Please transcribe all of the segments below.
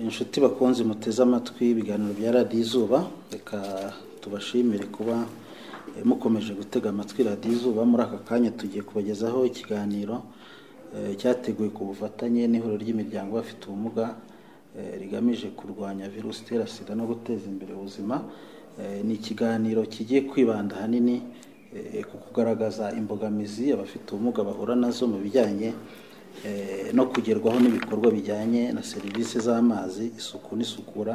Inshuti bakunze muteze amatwi ibiganiro bya radiyo izuba reka tubashimire kuba eh, mukomeje gutega amatwi radiyo izuba muri aka kanya tugiye kubagezaho ikiganiro eh, cyateguwe ku bufatanye n'ihuriro ry'imiryango y'abafite ubumuga eh, rigamije kurwanya virusi itera sida no guteza imbere ubuzima Eh, ni ikiganiro kigiye kwibanda ahanini eh, ku kugaragaza imbogamizi abafite ubumuga bahura nazo mu bijyanye eh, no kugerwaho n'ibikorwa bijyanye na serivisi z'amazi isuku n'isukura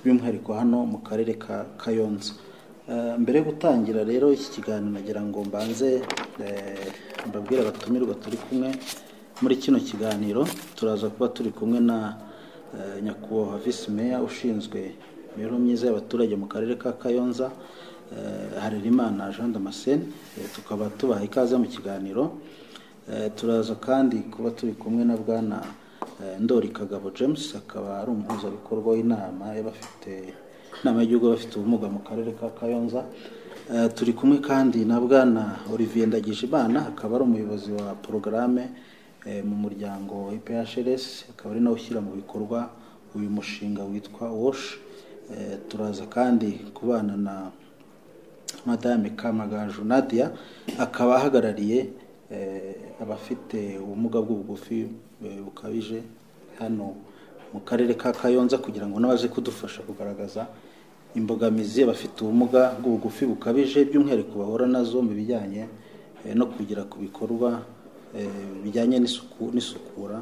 by'umwihariko hano mu karere ka kayonza Eh, mbere yo gutangira rero iki kiganiro nagira ngo mbanze eh, mbabwire abatumirwa turi kumwe muri kino kiganiro turaza kuba turi kumwe na eh, nyakubahwa visi meya ushinzwe imibereho myiza y'abaturage mu karere ka kayonza eh, harerimana jean damascene Eh, tukaba tubaha ikaze mu kiganiro Eh, turaza kandi kuba turi kumwe na bwana eh, ndori kagabo james akaba ari umuhuzabikorwa w'inama y'abafite inama y'igihugu y'abafite ubumuga mu karere ka kayonza Eh, turi kumwe kandi na bwana olivier ndagijimana akaba ari umuyobozi wa porogaramu mu muryango iprs akaba ari nawe ushyira mu bikorwa uyu mushinga witwa wash Eh, turaza kandi kubana na madame kamagaju nadia akaba ahagarariye eh, abafite ubumuga bw'ubugufi eh, bukabije hano mu karere ka kayonza kugira ngo nabaze kudufasha kugaragaza imbogamizi abafite ubumuga bw'ubugufi bukabije by'umwihariko bahura nazo mu bijyanye eh, no kugera ku bikorwa eh, bijyanye n'isuku n'isukura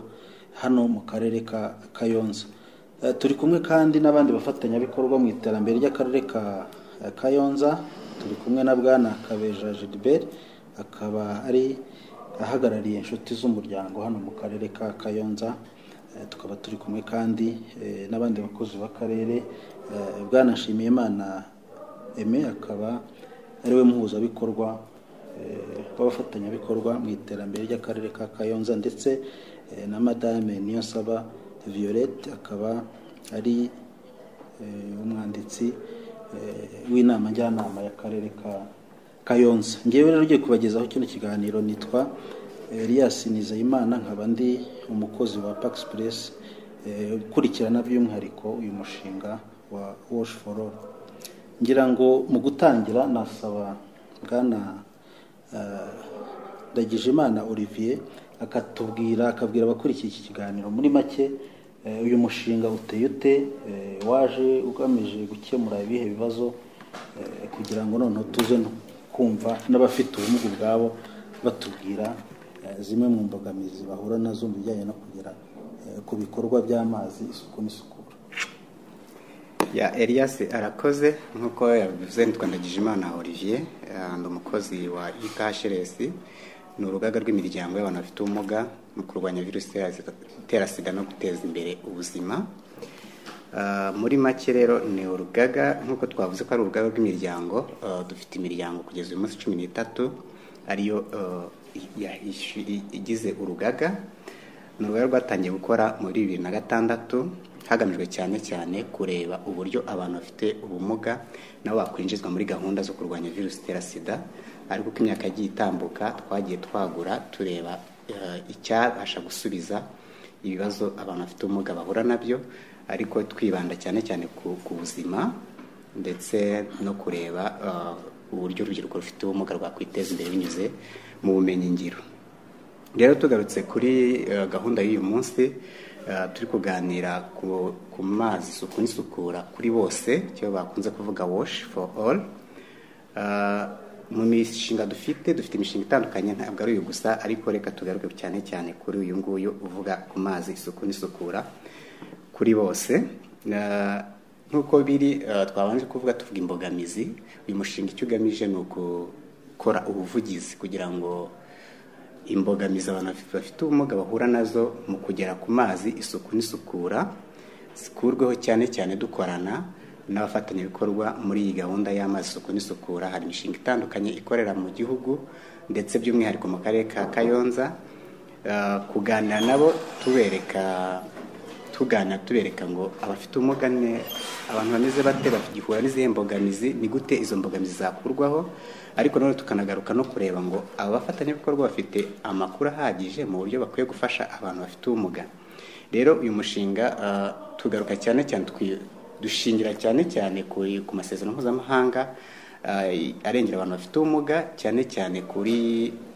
hano mu karere ka kayonza Eh, turi kumwe kandi n'abandi bafatanyabikorwa mu iterambere ry'akarere ka eh, kayonza turi kumwe na bwana kabeja gilbert akaba ari ahagarariye inshuti z'umuryango hano mu karere ka kayonza Eh, tukaba turi kumwe kandi eh, n'abandi bakozi b'akarere Eh, bwana nshimiyimana eme akaba ariwe muhuzabikorwa eh, w'abafatanyabikorwa mu iterambere ry'akarere ka kayonza ndetse eh, na madame niyonsaba violette akaba ari eh, umwanditsi eh, w'inama njyanama y'akarere ka kayonza ngewe rero ugiye kubagezaho kino kiganiro nitwa elias nizeyimana nkaba ndi umukozi wa pax press eh, ukurikirana by'umwihariko uyu mushinga wa wash for all ngira ngo mu gutangira nasaba bwana eh, ndagijimana olivier akatubwira akabwira abakurikiye iki kiganiro muri make eh, uyu mushinga uteye ute eh, waje ugamije gukemura ibihe bibazo eh, kugira ngo noneho tuze no kumva n'abafite ubumuga ubwabo batubwira eh, zimwe mu mbogamizi bahura nazo mu bijyanye no kugera eh, ku bikorwa by'amazi isuku n'isukura ya elias arakoze nk'uko yabivuze nitwa ndagijimana olivier eh, ndi umukozi wa iphrs ni urugaga rw'imiryango y'abantu bafite ubumuga mu kurwanya virusi itera sida- itera sida no guteza imbere ubuzima Ah, muri make rero ni urugaga nk'uko twavuze ko ari urugaga rw'imiryango ah, dufite imiryango kugeza uyu munsi cumi n'itatu ariyo ah, ya- ishi- igize urugaga ni urugaga rwatangiye gukora muri bibiri na gatandatu hagamijwe cyane cyane kureba uburyo abantu bafite ubumuga nabo bakwinjizwa muri gahunda zo kurwanya virusi itera sida ariko uko imyaka yagiye itambuka twagiye twagura tureba eh, icyabasha gusubiza ibibazo abantu bafite ubumuga bahura nabyo ariko twibanda cyane cyane ku, ku buzima ndetse no kureba eh, uburyo urubyiruko rufite ubumuga rwakwiteza imbere binyuze mu bumenyingiro rero tugarutse kuri eh, gahunda y'uyu munsi eh, turi kuganira ku, ku mazi isuku n'isukura kuri bose icyo bakunze kuvuga wash for all Eh, mu mishinga dufite dufite imishinga itandukanye ntabwo ari uyu gusa ariko reka tugaruke cyane cyane kuri uyu nguyu uvuga ku mazi isuku n'isukura kuri bose Eh, nk'uko biri eh, twabanje kuvuga tuvuga imbogamizi uyu mushinga icyo ugamije ni ukukora ubuvugizi kugira ngo imbogamizi abantu baf- bafite ubumuga bahura nazo mu kugera ku mazi isuku n'isukura zikurweho cyane cyane dukorana n'abafatanyabikorwa muri iyi gahunda y'amazi isuku n'isukura hari imishinga itandukanye ikorera mu gihugu ndetse by'umwihariko mu karere ka kayonza Eh, kuganira nabo tubereka tuganira tubereka ngo abafite ubumuga ne abantu bameze bate bagihura n'izihe mbogamizi ni gute izo mbogamizi zakurwaho ariko nanone tukanagaruka no kureba ngo aba bafatanyabikorwa bafite amakuru ahagije mu buryo bakwiye gufasha abantu bafite ubumuga rero uyu mushinga eh, tugaruka cyane cyane twi- dushingira cyane cyane kuri- ku masezerano mpuzamahanga ah, arengera abantu bafite ubumuga cyane cyane kuri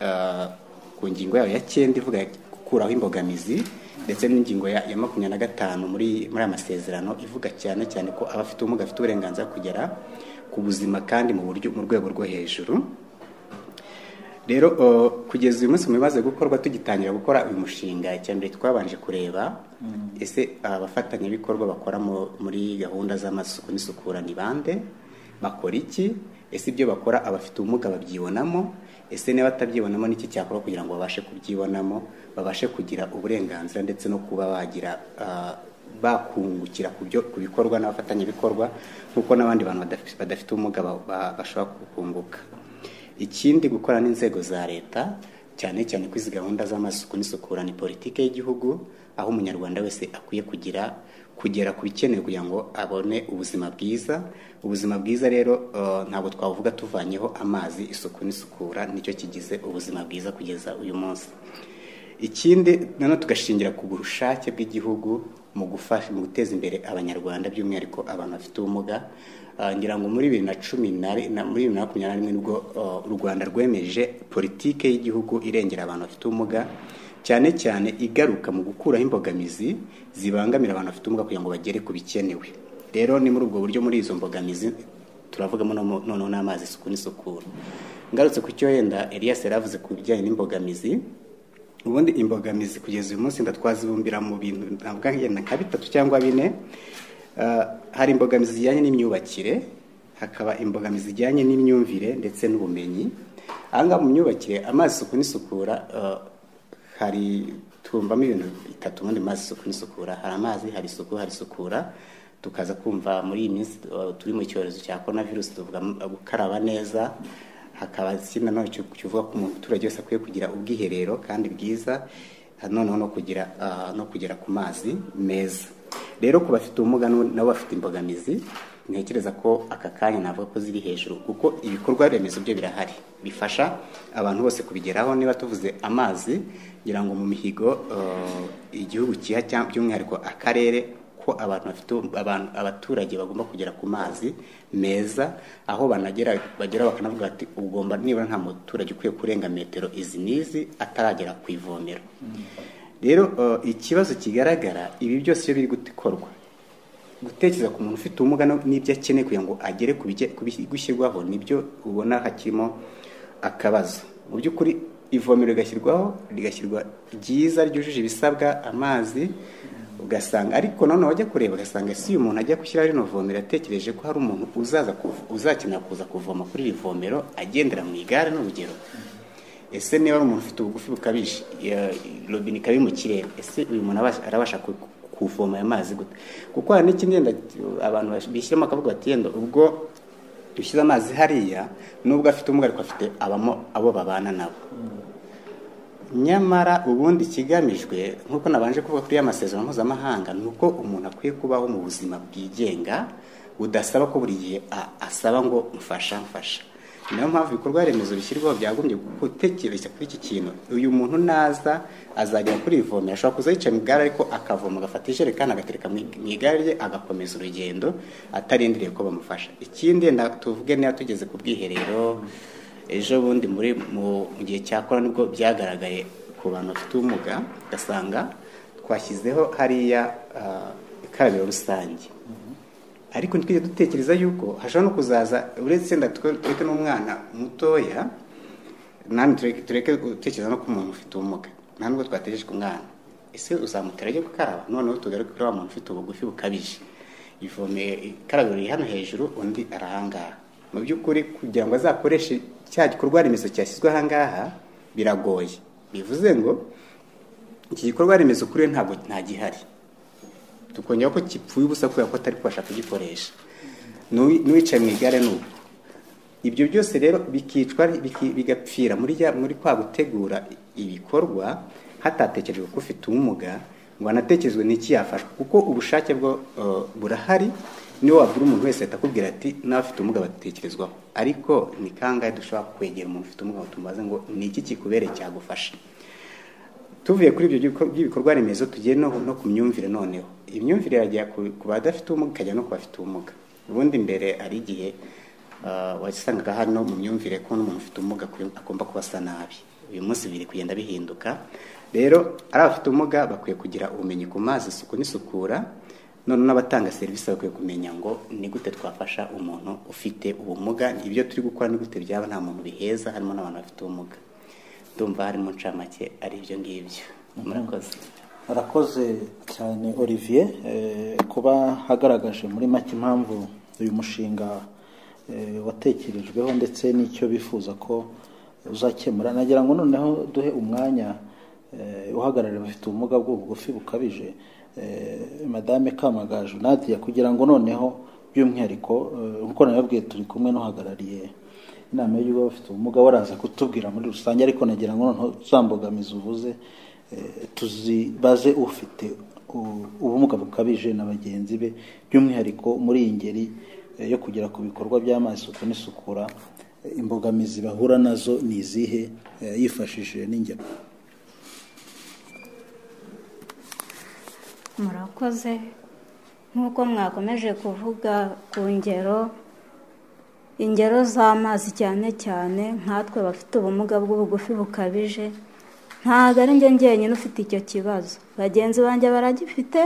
ah, ku ngingo yayo ya cyenda ivuga gukuraho imbogamizi ndetse n'ingingo ya ya makumyabiri na gatanu muri muri aya masezerano ivuga cyane cyane ko abafite ubumuga bafite uburenganzira bwo kugera ku buzima kandi mu buryo mu rwego rwo hejuru rero uh, kugeza uyu munsi mu bimaze gukorwa tugitangira gukora uyu mushinga icyambere twabanje kureba ese abafatanyabikorwa bakora mu- muri gahunda z'amasuku n'isukura ni bande bakora iki ese ibyo bakora abafite ubumuga babyibonamo ese niba batabyibonamo n'iki cyakora kugira ngo babashe kubyibonamo babashe kugira uburenganzira ndetse no kuba bagira ah, bakungukira ku byo ku bikorwa n'abafatanyabikorwa nk'uko n'abandi bantu badaf- badafite ubumuga ba- ba- bashobora kukunguka ikindi gukora n'inzego za leta cyane cyane kuri izi gahunda z'amasuku n'isukura ni politiki y'igihugu aho umunyarwanda wese akwiye kugira kugera ku bikenewe kugira ngo abone ubuzima bwiza ubuzima bwiza rero eh, ntabwo twavuga tuvanyeho amazi isuku n'isukura nicyo kigize ubuzima bwiza kugeza uyu munsi ikindi nanone tugashingira ku bushake bw'igihugu mu gufasha mu guteza imbere abanyarwanda by'umwihariko abantu bafite ubumuga Ah, ngira ngo muri bibiri na cumi na ri- na- muri bibiri na makumyabiri na rimwe nibwo ah, u rwanda rwemeje politike y'igihugu irengera abantu bafite ubumuga cyane cyane igaruka mu gukuraho imbogamizi zibangamira abantu bafite ubumuga kugira ngo bagere ku bikenewe rero ni muri ubwo buryo muri izo mbogamizi turavugamo noneho- noneho n'amazi isuku n'isukura ngarutse ku cyo wenda elias yari avuze ku bijyanye n'imbogamizi ubundi imbogamizi kugeza uyu munsi ndatwazibumbira mu bintu navuga ngenda nka bitatu cyangwa bine Ah, hari imbogamizi zijyanye n'imyubakire hakaba imbogamizi zijyanye n'imyumvire ndetse n'ubumenyi aha ngaha mu myubakire amazi isuku n'isukura ah, hari twumvamo ibintu bitatu ubundi mu mazi isuku n'isukura hari amazi hari isuku hari isukura tukaza kumva muri iyi minsi ah, turi mu cyorezo cya korona virusi tuvuga ah, gukaraba neza hakaba ikindi nanone cyo- kivuga ko umuturage wese akwiye kugira ubwiherero kandi bwiza ah, noneho no kugira ah, no kugera ku mazi meza rero ku bafite ubumuga n'ubu- nabo bafite imbogamizi ntekereza ko aka kanya navuga ko ziri hejuru kuko ibikorwa remezo byo birahari bifasha abantu bose kubigeraho niba tuvuze amazi ngira ngo mu mihigo ah, igihugu kiha cyangwa by'umwihariko akarere ko abantu bafite abantu abaturage bagomba kugera ku mazi meza aho banagera bagera bakanavuga bati ugomba nibura nta muturage ukwiye kurenga metero izi n'izi ataragera ku ivomero rero eh, ikibazo kigaragara ibi byose iyo biri gukorwa gutekereza ku muntu ufite ubumuga no- n'ibyo akeneye kugira ngo agere ku bije- ku bi- gushyirwaho nibyo ubona hakirimo akabazo mu by'ukuri ivomero rigashyirwaho rigashyirwa ryiza ryujuje ibisabwa amazi ugasanga ariko nanone wajya kureba ugasanga si uyu muntu ajya gushyiraho rino vomero yatekereje ko hari umuntu uzaza kuv- uzakenera kuza kuvoma kuri iri vomero agendera mu igare n'urugero ese niba ari umuntu ufite ubugufi bukabije ya- robine ikaba iri mu kirere ese uyu muntu abasha- arabasha ku- kuvoma aya mazi gute kuko hari n'ikindi yenda abantu bash- bishyiramo akavuga bati yenda ubwo dushyize amazi hariya nubwo afite ubumuga ariko afite abamo abo babana nabo nyamara ubundi ikigamijwe nk'uko nabanje kuvuga kuri ya masezerano mpuzamahanga ni uko umuntu akwiye kubaho mu buzima bwigenga budasaba ko buri gihe a- asaba ngo mfasha mfasha niyo mpamvu ibikorwa remezo bishyirwaho byagombye gutekereza kuri iki kintu uyu muntu naza azagera kuri iri vomero ashobora kuza yicaye mu igare ariko akavoma agafata ijerekani agatereka mu mu igare rye agakomeza urugendo atarindiriye ko bamufasha ikindi na tuvuge niba tugeze ku bwiherero ejo bundi muri mu mu gihe cya korona nibwo byagaragaye ku bantu bafite ubumuga ugasanga twashyizeho hariya ah, ikarabiro rusange ariko ntitwige dutekereza yuko hashobora no kuzaza uretse wenda twe- tureke n'umwana mutoya namwe tureke tureke gutekereza no ku muntu ufite ubumuga nta nubwo twategereje ku mwana ese uzamutera ajya gukaraba noneho tugaruke kuri wa muntu ufite ubugufi bukabije ivomeye ikarabiro riri hano hejuru undi arahangaha mu by'ukuri kugira ngo azakoreshe cya gikorwa remezo cyashyizwe ahangaha biragoye bivuze ngo iki gikorwa remezo kuri we ntabwo ntagihari tukongera ko gipfuye ubusa kubera ko atari kubasha kugikoresha N'uwi- n'uwicaye mu igare n'ubu ibyo byose rero bikicwa biki- bigapfira muri rya- muri kwa gutegura ibikorwa hatatekerejwe ko ufite ubumuga ngo hanatekerezwe n'iki yafashwa kuko ubushake bwo eh, burahari niyo wabwira umuntu wese ahita akubwira ati n'abafite ubumuga batekerezwaho ariko ni kangahe dushobora kwegera umuntu ufite ubumuga ngo tumubaze ngo ni iki kikubereye cyagufasha tuvuye kuri ibyo by'ibikorwa remezo tugiye no no ku myumvire noneho imyumvire irajya ku- ku badafite ubumuga ikajya no ku bafite ubumuga ubundi mbere ari igihe ah, wasangaga hano mu myumvire ko n'umuntu ufite ubumuga akwiye- agomba kuba asa nabi uyu munsi biri kugenda bihinduka rero ari abafite ubumuga bakwiye kugira ubumenyi ku mazi isuku n'isukura none n'abatanga serivisi bakwiye kumenya ngo ni gute twafasha umuntu ufite ubumuga ibyo turi gukora ni gute byaba nta muntu biheza harimo n'abantu bafite ubumuga ndumva harimo ncamake ari ibyo ngibyo murakoze arakoze cyane olivier eh, kuba hagaragaje muri make impamvu uyu mushinga eh, watekerejweho ndetse n'icyo bifuza ko uzakemura nagira ngo noneho duhe umwanya eh, uhagarariye abafite ubumuga bw'ubugufi bukabije eh, madame kamagaju nadia kugira ngo noneho by'umwihariko eh, nkuko nabibabwiye turi kumwe n'uhagarariye inama y'uwo bafite ubumuga baraza kutubwira muri rusange ariko nagira ngo noneho zambogamizi uvuze eh, tuzibaze ufite u- ubumuga bukabije na bagenzi be by'umwihariko muri iyi ngeri eh, yo kugera ku bikorwa by'amazi isuku n'isukura eh, imbogamizi bahura nazo ni izihe eh, yifashishije n'ingero murakoze nk'uko mwakomeje kuvuga ku ngero ingero z'amazi cyane cyane nkatwe bafite ubumuga bw'ubugufi bukabije ntabwo ari njye njyenyine ufite icyo kibazo bagenzi banjye baragifite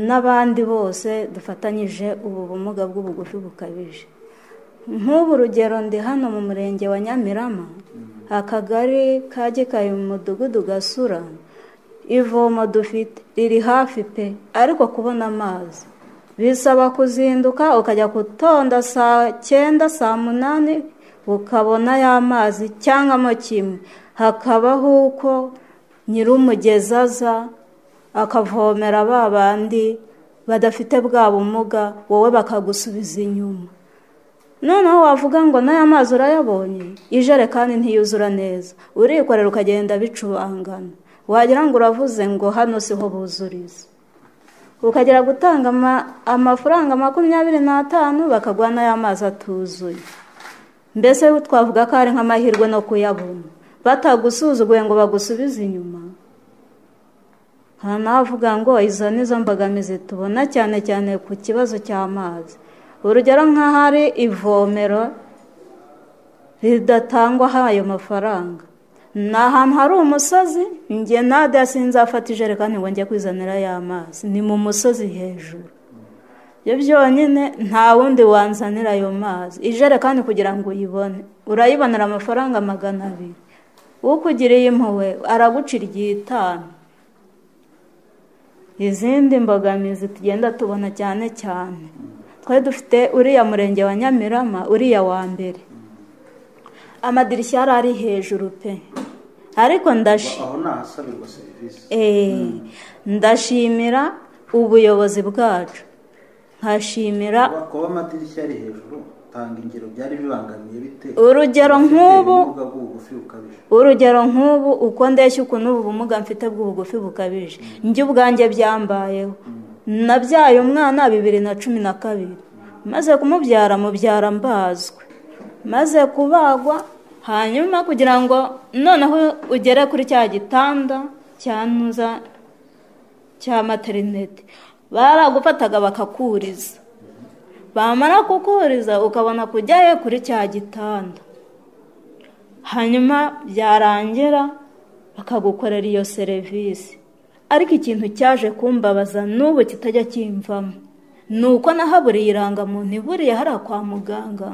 n'abandi bose dufatanyije ubu bumuga bw'ubugufi bukabije nk'ubu rugero ndi hano mu murenge wa nyamirama akagari ka gikayi mu mudugudu gasura ivomo dufite riri hafi pe ariko kubona amazi bisaba kuzinduka ukajya gutonda saa cyenda saa munani ukabona ya mazi cyangwa mo kimwe hakabaho uko nyir'umugezi aza akavomera ba bandi badafite bwa bumuga wowe bakagusubiza inyuma noneho wavuga ngo n'aya mazi urayabonye ijerekani ntiyuzura neza urikorera ukagenda bicubangana wagira ngo uravuze ngo hano siho buzuriza ukagera gutanga ama- amafaranga makumyabiri n'atanu bakaguha n'aya mazi atuzuye mbese twavuga ko ari nk'amahirwe no kuyabona batagusuzuguye ngo bagusubize inyuma hari n'abavuga ngo izo ni zo mbogamizi tubona cyane cyane ku kibazo cy'amazi urugero nk'ahari ivomero ridatangwaho ayo mafaranga ni ahantu hari umusozi njye nade sinzafata ijerekani ngo njye kwizanira y'amazi ni mu musozi hejuru ibyo byonyine nta wundi wanzanira ayo mazi ijerekani kugira ngo uyibone urayibonera amafaranga magana abiri ukugiriye impuhwe aragucira igitanu izindi mbogamizi tugenda tubona cyane cyane twari dufite uriya murenge wa nyamirama uriya wa mbere amadirishya yari ari hejuru pe ariko ndashi aho ni ahasabirwa serivisi Eh, ndashimira ubuyobozi bwacu nkashimira kuba amadirishya ari hejuru tanga ingero byari bibangamiye bite urugero nk'ubu ubumuga bw'ubugufi bukabije urugero nk'ubu uko ndeshya ukuntu ubu bumuga mfite bw'ubugufi bukabije njye ubwanjye byambayeho nabyaye umwana bibiri na cumi na kabiri maze kumubyara mubyara mbazwe maze kubagwa hanyuma kugira ngo noneho ugere kuri cya gitanda cyantuza cya materinete baragufataga bakakuriza bamara kukuriza ukabona kujyayo kuri cya gitanda hanyuma byarangira bakagukorera iyo serivisi ariko ikintu cyaje kumbabaza n'ubu kitajya kimvamo ni uko nahaburiye irangamuntu iburiye hariya kwa muganga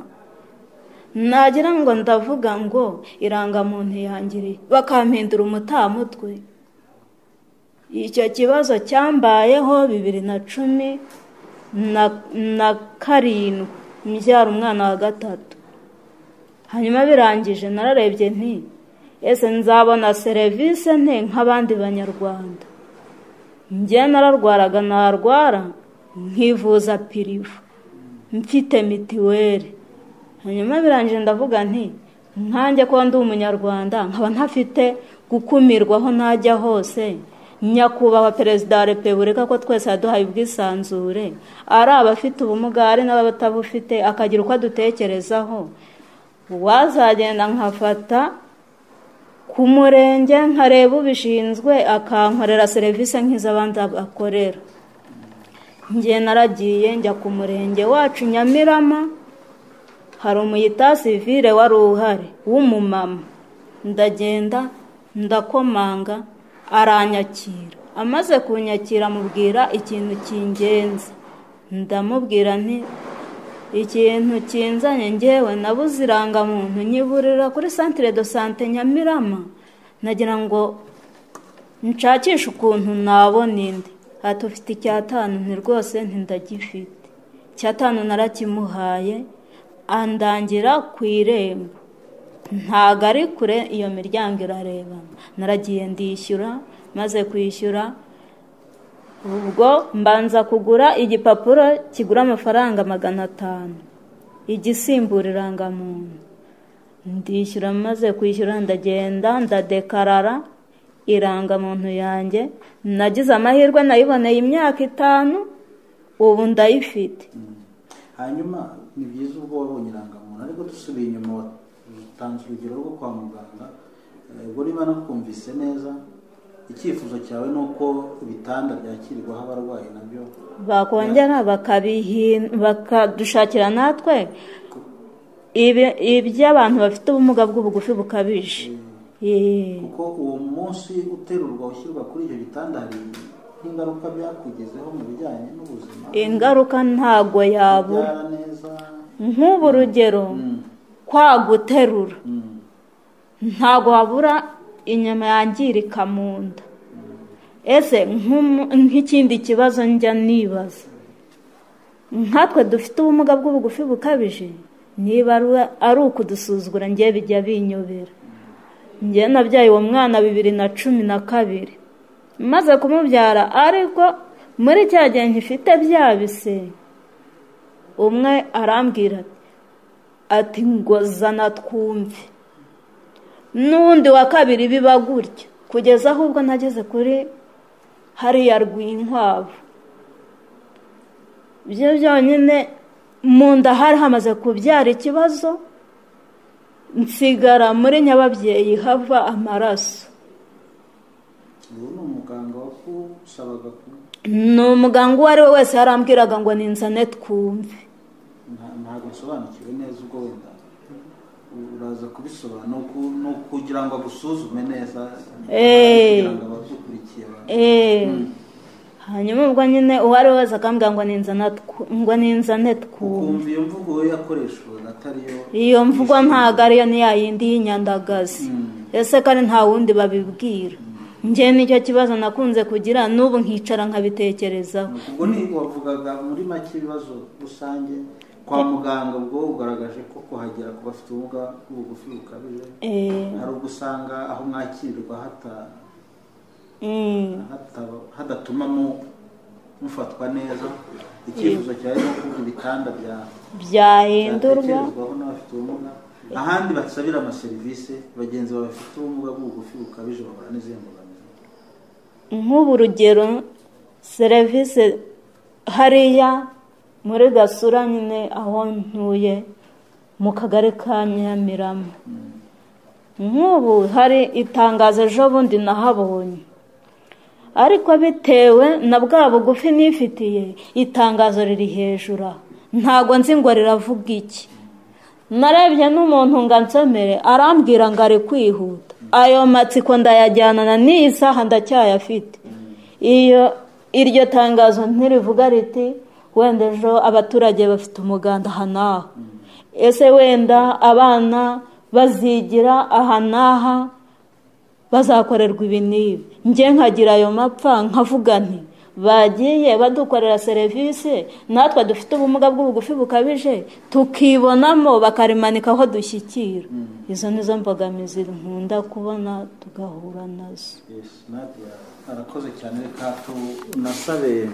nagira ngo ndavuga ngo irangamuntu yangiriye bakampindura umutamutwe icyo kibazo cyambayeho bibiri na cumi na- na karindwi mbyara umwana wa gatatu hanyuma birangije nararebye nti ese nzabona serivisi nte nk'abandi banyarwanda njye nararwaraga narwara nkivuza piriva mfite mitiweli hanyuma birangije ndavuga nti nkanjye kuba ndi umunyarwanda nkaba ntafite gukumirwa aho najya hose nyakubahwa perezida wa repubulika ko twese yaduhaye ubwisanzure ari abafite ubumuga ari n'abatabufite akagira uko adutekerezaho wazagenda nkafata ku murenge nkareba ubishinzwe akankorera serivisi nk'iz'abandi akorera njye naragiye njya ku murenge wacu nyamirama hari umuyita sivire wari uhari w'umumama ndagenda ndakomanga aranyakira amaze kunyakira amubwira ikintu cy'ingenzi ndamubwira nti ikintu kinzanye ngewe nabuze irangamuntu nyiburira kuri santire do sante nyamirama nagira ngo nshakishe ukuntu nabona indi aha tufite icyatanu ni rwose ntindagifite icyatanu narakimuhaye andangira ku irembo ntago ari kure iyo miryango irarebana naragiye ndishyura maze kwishyura ubwo mbanza kugura igipapuro kigura amafaranga magana atanu igisimbura irangamuntu ndishyura maze kwishyura ndagenda ndadekarara irangamuntu yanjye nagize amahirwe nayiboneye imyaka itanu ubu ndayifite hanyuma ni byiza ubwo wabonye irangamuntu ariko dusubiye inyuma watanze urugero rwo kwa muganga ubwo niba nakumvise neza icyifuzo cyawe ni uko ibitanda byakirwaho abarwayi nabyo bakongera bakadushakira natwe iby'abantu bafite ubumuga bw'ubugufi bukabije kuko uwo munsi uterurwa ushyirwa kuri icyo gitanda hari ingaruka byakugezeho mu bijyanye n'ubuzima ingaruka ntabwo yabura ubyara neza nk'ubu urugero kwaguterura ntabwo wabura inyama yangirika mu nda ese nk'ikindi kibazo njya nibaza nkatwe dufite ubumuga bw'ubugufi bukabije niba ari ukudusuzugura ngewe bijya binyobera ngewe nabyaye uwo mwana bibiri na cumi na kabiri maze kumubyara ariko muri cya gihe nkifite bya bise umwe arambwira ati ngo zana twumve n'undi wa kabiri biba gutya kugeza ahubwo nageze kuri hariya rw'inkwavu byo byonyine mu nda hari hamaze kubyara ikibazo nsigara muri nyababyeyi hava amaraso ubu ni umuganga wakusabaga ku ni umuganga uwo ari we wese yarambwiraga ngo ninzane twumve nta- ntabwo nsobanukiwe neza ubwo wenda uraza kubisobanura ni uku- ni ukugira ngo agusuzume neza Eh. kugira ngo abadukurikiye ba- Eee. hanyuma ubwo nyine uwo ari we wese akambwira ngo ninzana twu- ngo ninzane twumve ukumva iyo mvugo we yakoreshwaga atari yo iyo mvugo ntabwo ariyo ni yayindi y'inyandagazi ese kandi nta wundi babibwira njye nicyo kibazo nakunze kugira n'ubu nkicara nkabitekerezaho ubwo ni wavugaga muri make ibibazo rusange kwa muganga ubwo ugaragaje ko kuhagera ku bafite ubumuga bw'ubugufi bukabije Eee. hari ubwo usanga aho mwakirirwa hata- Mm. hataba- hadatuma mu- mufatwa neza icyifuzo cyawe ni ukuvuga ibitanda bya byahindurwa byatekerezwaho n'abafite ubumuga ahandi basabira amaserivisi bagenzi bawe bafite ubumuga bw'ubugufi bukabije bahura n'izihe mbogamizi nk'ubu urugero serivisi hariya muri gasura nyine aho ntuye mu kagari ka nyamirama nk'ubu hari itangazo ejo bundi nahabonye ariko bitewe na bwa bugufi nifitiye itangazo riri hejuru aho ntabwo nzi ngo riravuga iki narebye n'umuntu ngo ansomere arambwira ngo ari kwihuta ayo matsiko ndayajyanana n'iyi saha ndacyayafite iyo iryo tangazo ntirivuga riti wenda ejo abaturage bafite umuganda aha n'aha ese wenda abana bazigira aha n'aha bazakorerwa ibi n'ibi njye nkagira ayo mapfa nkavuga nti bagiye badukorera serivisi natwe dufite ubumuga bw'ubugufi bukabije tukibonamo bakarimanika aho dushyikira izo ni zo mbogamizi nkunda kubona tugahura nazo Yes, Nadia, arakoze cyane reka tu- nasabe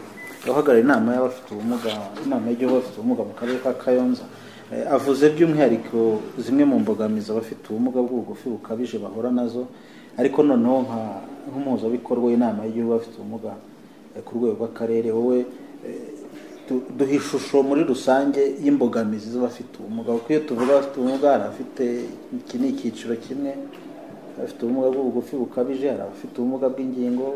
uhagarariye inama y'abafite ubumuga inama y'igihugu y'abafite ubumuga mu karere ka kayonza Eh, avuze by'umwihariko zimwe mu mbogamizi abafite ubumuga bw'ubugufi bukabije bahura nazo ariko noneho nka- nk'umuhuzabikorwa w'inama y'igihugu y'abafite ubumuga eh, ku rwego rw'akarere wowe du- duha ishusho muri rusange y'imbogamizi z'abafite ubumuga kuko iyo tuvuga abafite ubumuga hari abafite iki ni icyiciro kimwe abafite ubumuga bw'ubugufi bukabije hari abafite ubumuga bw'ingingo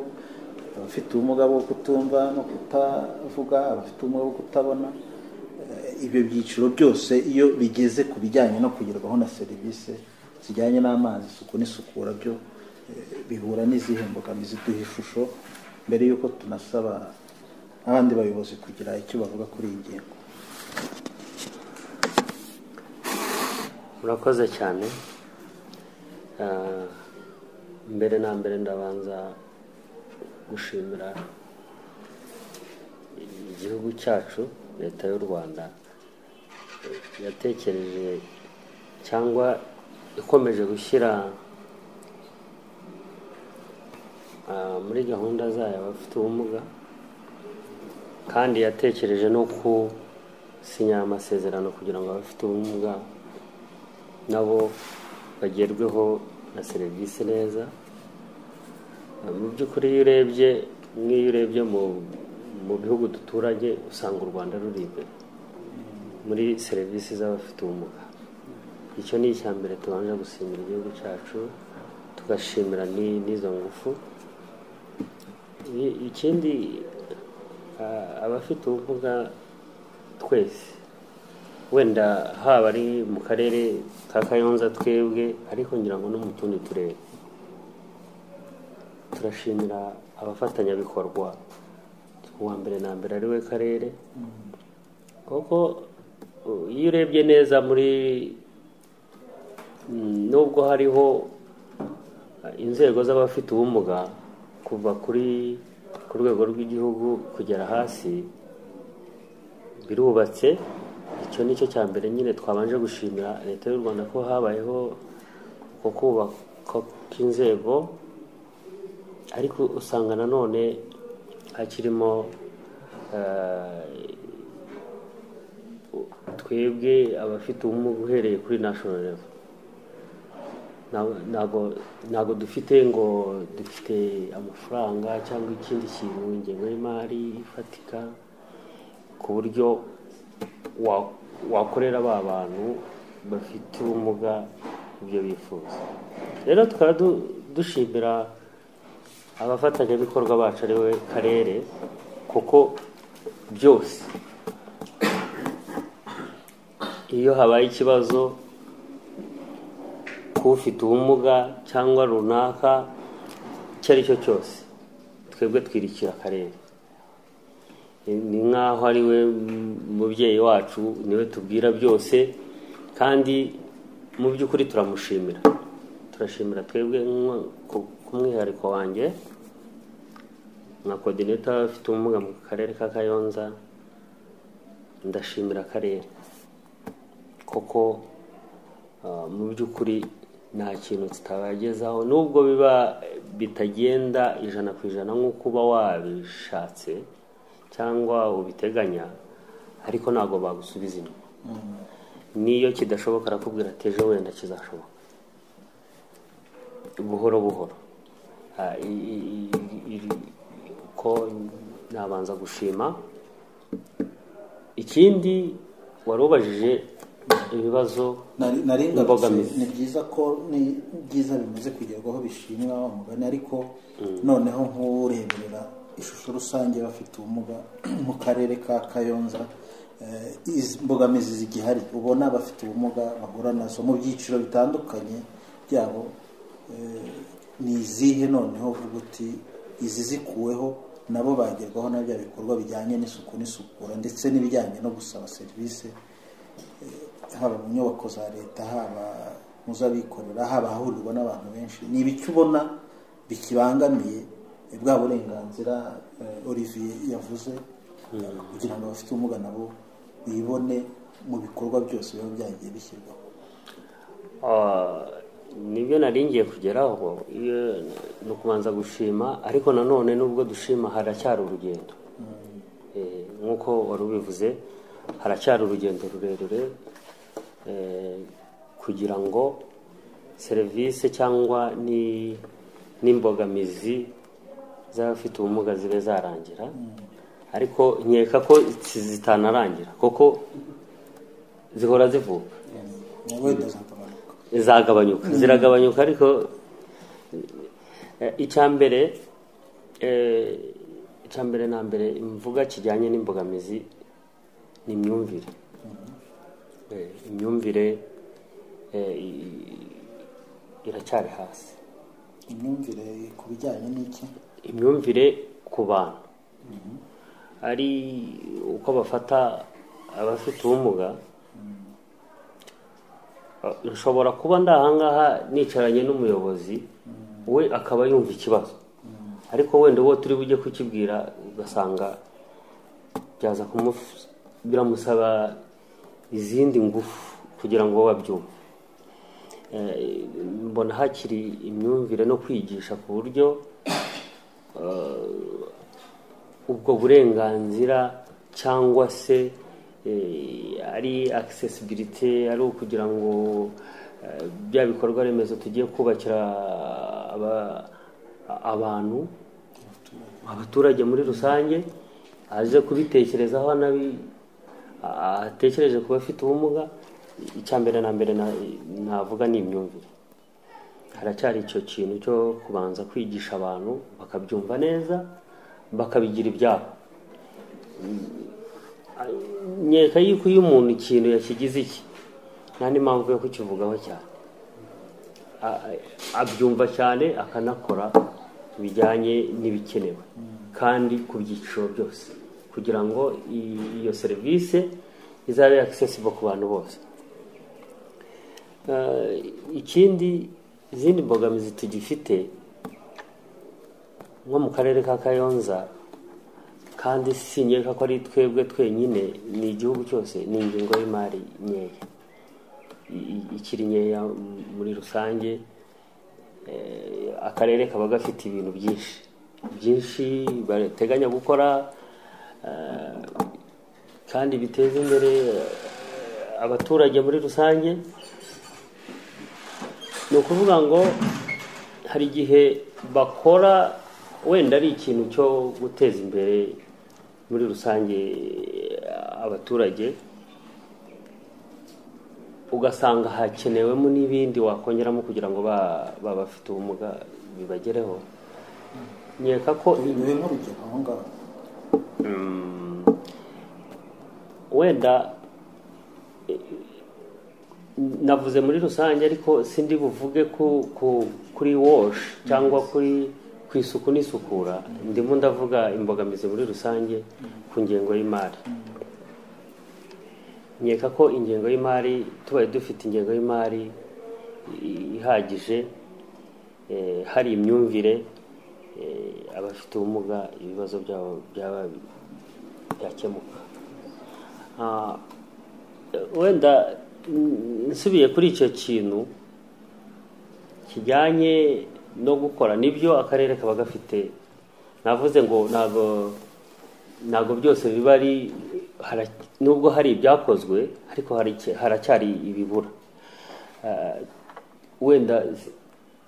abafite ubumuga bwo kutumva no kutavuga abafite ubumuga bwo kutabona Eh, ibyo byiciro byose iyo bigeze ku bijyanye no kugerwaho na serivisi zijyanye n'amazi isuku n'isukura byo eh, bihura n'izihe mbogamizi duha ishusho mbere y'uko tunasaba abandi bayobozi kugira icyo bavuga kuri iyi ngingo murakoze cyane Ah, mbere na mbere ndabanza gushimira igihugu cyacu leta y'u rwanda yatekereje cyangwa ikomeje gushyira ah, muri gahunda zayo abafite ubumuga kandi yatekereje no gusinya amasezerano kugira ngo abafite ubumuga nabo bagerweho na serivisi neza mu by'ukuri iyo urebye nk'iyo urebye mu mu bihugu duturanye usanga u rwanda ruri imbere muri serivisi z'abafite ubumuga icyo ni icya mbere tubanje gusimbura igihugu cyacu tugashimira ni- n'izo ngufu I- ikindi ah, abafite ubumuga twese wenda haba ari mu karere ka kayonza twebwe ariko ngira ngo no mu tundi turere turashimira abafatanyabikorwa uwa mbere na mbere ari we karere kuko uh, iyo urebye neza muri mm, nubwo hariho uh, inzego z'abafite ubumuga kuva kuri ku rwego rw'igihugu kugera hasi birubatse icyo ni cyo cya mbere nyine twabanje gushimira leta y'u rwanda ko habayeho uko kubaka kw'inzego ariko usanga nanone hakirimo eh, twebwe abafite ubumuga uhereye kuri national level Ntabwo- ntabwo ntabwo dufite ngo dufite amafaranga cyangwa ikindi kintu ingengo y'imari ifatika ku buryo wa- wakorera ba bantu bafite ubumuga ibyo bifuza rero tukaba du- dushimira abafatanyabikorwa bacu ari we karere kuko byose iyo habaye ikibazo k'ufite ubumuga cyangwa runaka icyo ari cyo cyose twebwe twirikira akarere ni nk'aho ari we mubyeyi wacu niwe tubwira byose kandi mu by'ukuri turamushimira turashimira twebwe nko- ku- ku mwihariko wanjye nka kodineta afite ubumuga mu karere ka kayonza ndashimira akarere kuko ah, mu by'ukuri nta kintu tutabagezaho nubwo biba bitagenda ijana ku ijana nk'uko uba wabishatse cyangwa ubiteganya ariko ntabwo bagusubiza inyuma n'iyo kidashoboka arakubwira ati ejo wenda kizashoboka buhoro buhoro Ah, i- i- i- i- ko nabanza gushima ikindi wari ubajije ibibazo Nari- nari ngarutse, Imbogamizi. ni byiza ko ni byiza bimaze kugerwaho bishimwa wa mugani ariko noneho nk'ureberera ishusho rusange bafite ubumuga mu karere ka kayonza eh, izi mbogamizi zigihari ubona abafite ubumuga bahura nazo mu byiciro bitandukanye byabo eh, ni izihe noneho uvuga uti izi zikuweho nabo bagerwaho na bya bikorwa bijyanye n'isuku n'isukura ndetse n'ibijyanye no gusaba serivisi haba mu nyubako za leta haba mu z'abikorera haba ahahurirwa n'abantu benshi ni ibiki ubona bikibangamiye eh, bwa burenganzira eh, Olivier yavuze kugira ngo abafite ubumuga nabo bibone mu bikorwa byose biba byagiye bishyirwaho Ah, nibyo nari ngiye kugeraho iyo ni ukubanza gushima ariko nanone nubwo dushima haracyari urugendo Eh, nk'uko wari ubivuze haracyari urugendo rurerure eh, kugira ngo serivisi cyangwa ni- n'imbogamizi z'abafite ubumuga zibe zarangira ariko nkeka ko zitanarangira kuko zihora zivuka na wenda zatamanuka zagabanyuka ziragabanyuka ariko icya mbere icya mbere na mbere mvuga kijyanye n'imbogamizi ni imyumvire Eh, imyumvire eh, i- iracyari hasi imyumvire ku bijyanye n'iki imyumvire ku bantu ari uko bafata abafite ubumuga nshobora kuba ndi ahangaha nicaranye n'umuyobozi we akaba yumva ikibazo ariko wenda uwo turi bujye kukibwira ugasanga byaza kumufu- biramusaba izindi ngufu kugira ngo babyumve Eh, mbona hakiri imyumvire no kwigisha ku buryo ubwo burenganzira cyangwa se eh, ari accessibility ari ukugira ngo eh, bya bikorwa remezo tugiye kubakira aba- abantu abaturage muri rusange aze kubitekerezaho anabi- atekereje ku bafite ubumuga icya mbere na mbere na- navuga ni imyumvire haracyari icyo kintu cyo kubanza kwigisha abantu bakabyumva neza bakabigira ibyabo nkeka yuko iyo umuntu ikintu yakigize iki nta n'impamvu yo kukivugaho cyane A- abyumva cyane akanakora bijyanye n'ibikenewe kandi ku byiciro byose kugira ngo i- iyo serivisi izabe accessible ku bantu bose Eh, ikindi izindi mbogamizi tugifite nko mu karere ka kayonza kandi si nkeka ko ari twebwe twenyine ni igihugu cyose ni ingingo y'imari nkeya I- i- ikiri nkeya m- muri rusange Eh, akarere kaba gafite ibintu byinshi byinshi bateganya gukora eh, kandi biteza imbere eh, abaturage muri rusange ni ukuvuga ngo hari igihe bakora wenda ari ikintu cyo guteza imbere muri rusange eh, abaturage ugasanga hakenewemo n'ibindi wakongeramo kugira ngo ba- ba bafite ubumuga bibagereho nkeka ko bibe nk'urugero aho ngaho Mm. wenda eh, navuze muri rusange ariko sindi buvuge ku, ku, kuri wash cyangwa kuri ku isuku n'isukura ndimo ndavuga imbogamizi muri rusange ku ngengo y'imari nkeka ko ingengo y'imari tubaye dufite ingengo y'imari i- ihagije eh, hari imyumvire eh, abafite ubumuga ibibazo byabo byaba byakemuka Ah, wenda mm, nsubiye kuri icyo kintu kijyanye no gukora nibyo akarere kaba gafite navuze ngo ntabwo ntabwo byose biba ari hara- nubwo hari ibyakozwe ariko hari icya- haracyari ibibura Ah, wenda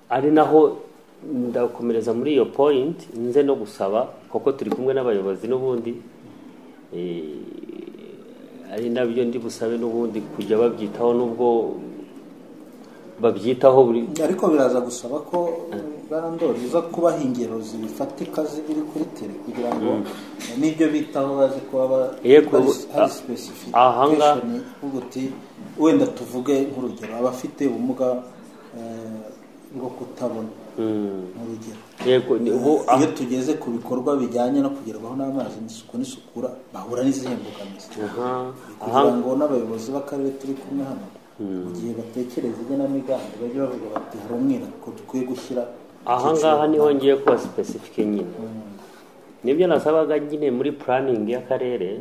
ari naho ndakomereza muri iyo point nze no gusaba kuko turi kumwe n'abayobozi n'ubundi eh, ari nabyo ndi busabe n'ubundi kujya babyitaho n'ubwo babyitaho buri ariko biraza gusaba ko barandori iza kubaha ingero zifatika z'ibiri kuri tere kugira ngo n'ibyo bitaho baze kuba ba- Yego, hari hari a- ahangaha- specification uvuga uti wenda tuvuge nk'urugero abafite ubumuga eh, bwo kutabona Mm. nk'urugero yego ni- ubu ah- iyo tugeze ku bikorwa bijyanye no kugerwaho n'amazi n'isuku n'isukura bahura n'izihe mbogamizi aha aha kugira ngo n'abayobozi b'akarere turi kumwe hano mu gihe batekereza igenamigambi bajye bavuga bati hari umwihariko dukwiye gushyira ahangaha niho ngiye kuba sipesifike nyine nibyo nasabaga nyine muri puraningi y'akarere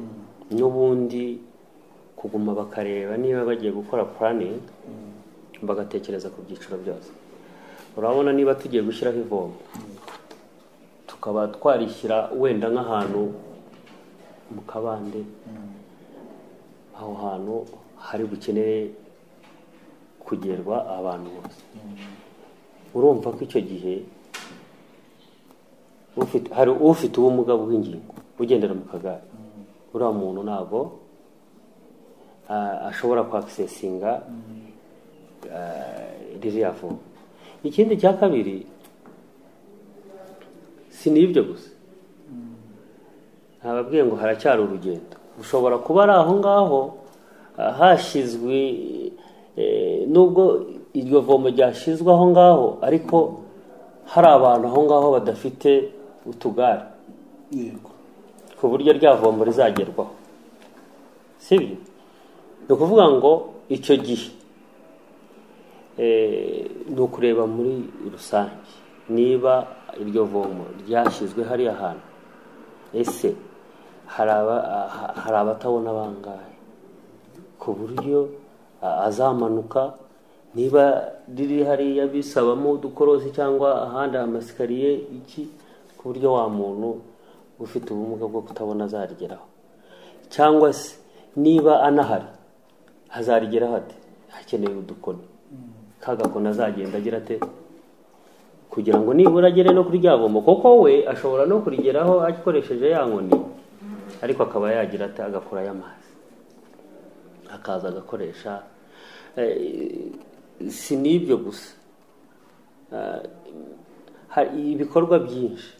n'ubundi kuguma bakareba niba bagiye gukora puraningi bagatekereza ku byiciro byose urabona niba tugiye gushyiraho ivomo tukaba twarishyira wenda nk'ahantu mu kabande aho hantu hari bukeneye kugerwa abantu bose urumva ko icyo gihe ufite hari ufite ubumuga bw'ingingo ugendera mu kagare uriya muntu ntabwo ah, ashobora kwakisesinga ririya vomo ikindi cya kabiri si n'ibyo gusa ntababwiye ngo haracyari urugendo ushobora kuba ari aho ngaho ah, hashyizwe eh, nubwo iryo vomo ryashyizwe aho ngaho ariko hari abantu aho ngaho badafite utugare yego ku buryo rya vombo rizagerwaho si byo ni ukuvuga ngo icyo gihe eh, ni ukureba muri rusange niba iryo vomo ryashyizwe hariya hantu ese hari aba- ha- hari abatabona bangahe ku buryo a- azamanuka niba riri hariya bisabamo udukorosi cyangwa ahandi amasikariye iki ku buryo wa muntu ufite ubumuga bwo kutabona azarigeraho cyangwa se niba anahari azarigeraho ate hakenewe udukoni ka gakoni azagenda agira ate kugira ngo nibura agere no kuri rya vomo kuko we ashobora no kurigeraho akoresheje ya nkoni ariko akaba yagira ate agakora y'amazi akaza agakoresha Eh, si n'ibyo gusa Eh, hari ibikorwa byinshi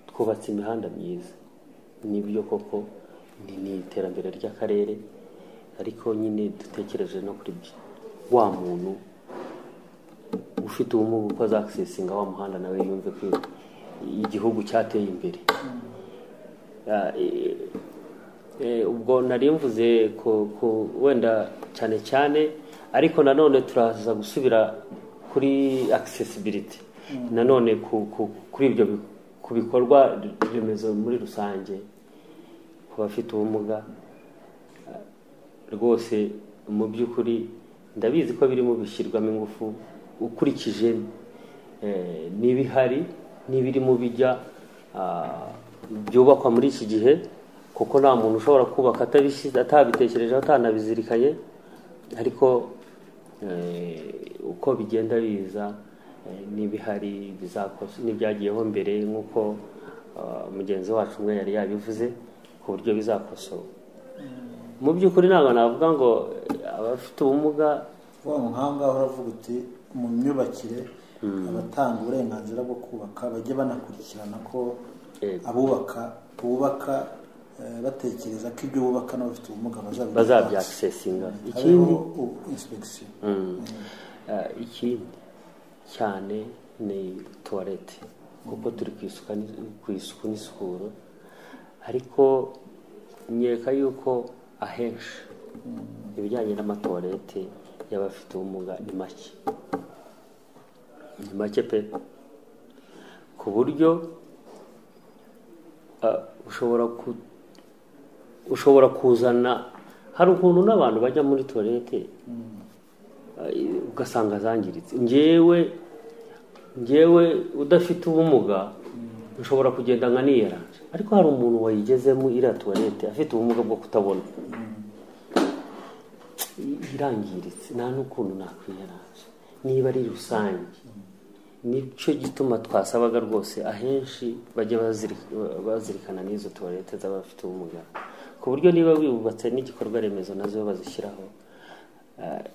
twubatse imihanda myiza nibyo koko ni ni iterambere ry'akarere ariko nyine dutekereje no kuri byo wa muntu ufite ubumuga uko azakisesinga wa muhanda nawe yumve ko igihugu cyateye imbere Ah, eh, eh, ubwo nari mvuze ku- ku- wenda cyane cyane ariko nanone turaza gusubira kuri accessibility nanone ku- ku- kuri ibyo bi- ku bikorwa remezo muri rusange ku bafite ubumuga rwose mu by'ukuri ndabizi ko birimo bishyirwamo ingufu ukurikije eh, n'ibihari n'ibirimo bijya ah, byubakwa muri iki gihe kuko nta muntu ushobora kubaka atabishyize atabitekerejeho atanabizirikanye ariko eh, uko bigenda biza eh, n'ibihari bizakosa n'ibyagiyeho mbere nk'uko ah, mugenzi wacu umwe yari yabivuze ku buryo bizakosoka mu by'ukuri ntabwo navuga ngo eh, abafite ubumuga wa muhanga uravuga uti mu myubakire abatanga uburenganzira bwo kubaka bajye banakurikirana ko Yego. abubaka bubaka eh, batekereza ko ibyo bubaka n'abafite ubumuga bazabigira hafi. bazabyakisesinga ikindi habeho u- inspection eh, ikindi cyane ni tuwarete kuko turi ku isuka ni- ku isuku n'isukuro ariko nkeka yuko ahenshi ibijyanye n'amatuwarete y'abafite ubumuga ni make ni make pe ku buryo ah, ushobora ku- ushobora kuzana hari ukuntu n'abantu bajya muri tuwarete eh, ugasanga zangiritse ngewe ngewe udafite ubumuga nshobora kugenda nka niyeranje ariko hari umuntu wayigezemo iriya tuwarete afite ubumuga bwo kutabona irangiritse nta n'ukuntu nakwiyeranje niba ari rusange nicyo gituma twasabaga rwose ahenshi bajya bazirika- bazirikana n'izo tuwarete z'abafite ubumuga ku buryo niba wibubatse n'igikorwa remezo nazo bazishyiraho eh,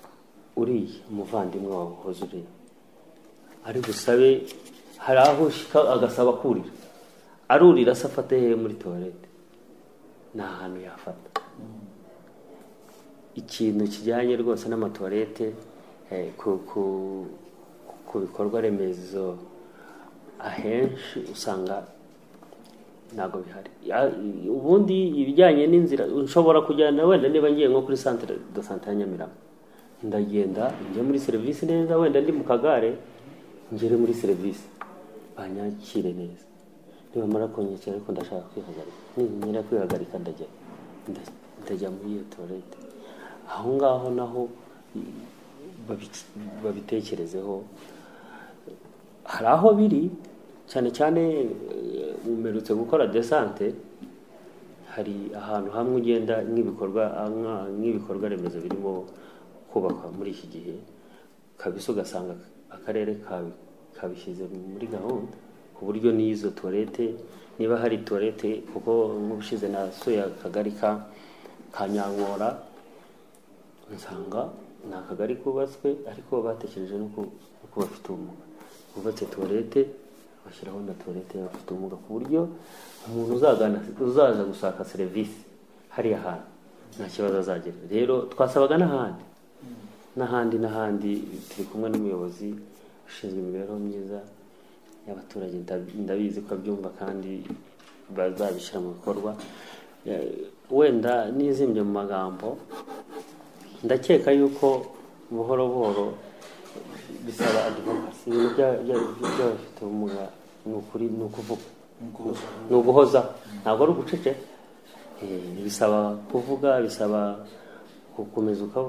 uriya umuvandimwe wawe uhoze uriya ari busabe hari aho ushika agasaba kurira arurira se afate hehe muri tuwarete ni ahantu yafata ikintu kijyanye rwose n'amatuwarete eh, ku, ku, ku bikorwa remezo ahenshi usanga ntabwo bihari Ya- ubundi ibijyanye n'inzira nshobora kujyana wenda niba ngiye nko kuri centre de sante ya nyamirambo ndagenda njye muri serivisi neza wenda ndi mu kagare ngere muri serivisi banyakire neza nibamara kunyakira ariko ndashaka kwihagarika ninyira kwihagarika ndajya nda- ndajya muri iyo tuwarete aho ngaho naho babi- babitekerezeho hari aho biri cyane cyane eh, umerutse gukora desante hari ahantu hamwe ugenda nk'ibikorwa nka- nk'ibikorwa remezo birimo kubakwa muri iki gihe kabisa ugasanga akarere kabi- kabishyize muri gahunda ku buryo n'izo tuwarete niba hari tuwarete kuko nk'ubushize nasuye akagari ka ka Nyankora nsanga ni akagari kubatswe ariko batekereje no ku no ku bafite ubumuga bubatse tuwarete bashyiraho na tuwarete y'abafite ubumuga ku buryo umuntu uzagana uzaza gushaka serivisi hariya hantu nta kibazo azagira rero twasabaga n'ahandi n'ahandi n'ahandi turi kumwe n'umuyobozi ushinzwe imibereho myiza y'abaturage nda- ndabizi ko abyumva kandi bazabishyira mu bikorwa Eh, wenda nizimbye mu magambo ndakeka yuko buhoro buhoro bisaba advokasi ibintu bya- bya- by'abafite ubumuga ni ukuri ni ukuvuga ni uguhoza ntabwo ari uguceceka Eh, bisaba kuvuga bisaba gukomeza uka-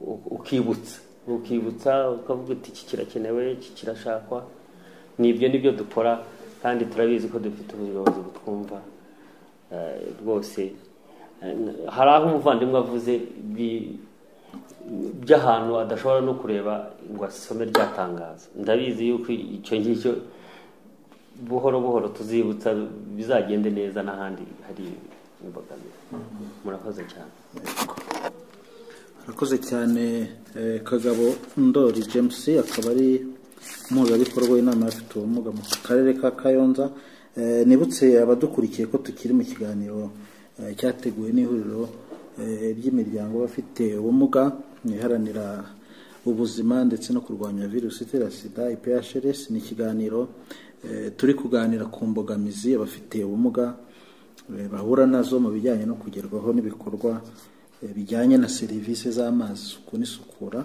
u- ukibutsa ukibutsa ukavuga uti iki kirakenewe iki kirashakwa nibyo nibyo dukora kandi turabizi ko dufite ubuyobozi butwumva Eh, rwose eh, hari aho umuvandimwe avuze bi- by'ahantu adashobora no kureba ngo asome rya tangazo ndabizi yuko icyo ngicyo buhoro buhoro tuzibutsa bizagende neza n'ahandi hari imbogamizi murakoze cyane arakoze cyane eh, kagabo ndori james akaba ari umuhuzabikorwa w'inama y'abafite ubumuga mu karere ka kayonza Eh, nibutse abadukurikiye ko tukiri mu kiganiro eh, cyateguwe n'ihuriro eh, ry'imiryango y'abafite ubumuga iharanira ubuzima ndetse no kurwanya virusi itera sida iphrs ni ikiganiro eh, turi kuganira ku mbogamizi abafite ubumuga eh, bahura nazo mu bijyanye no kugerwaho n'ibikorwa eh, bijyanye na serivisi z'amazi isuku n'isukura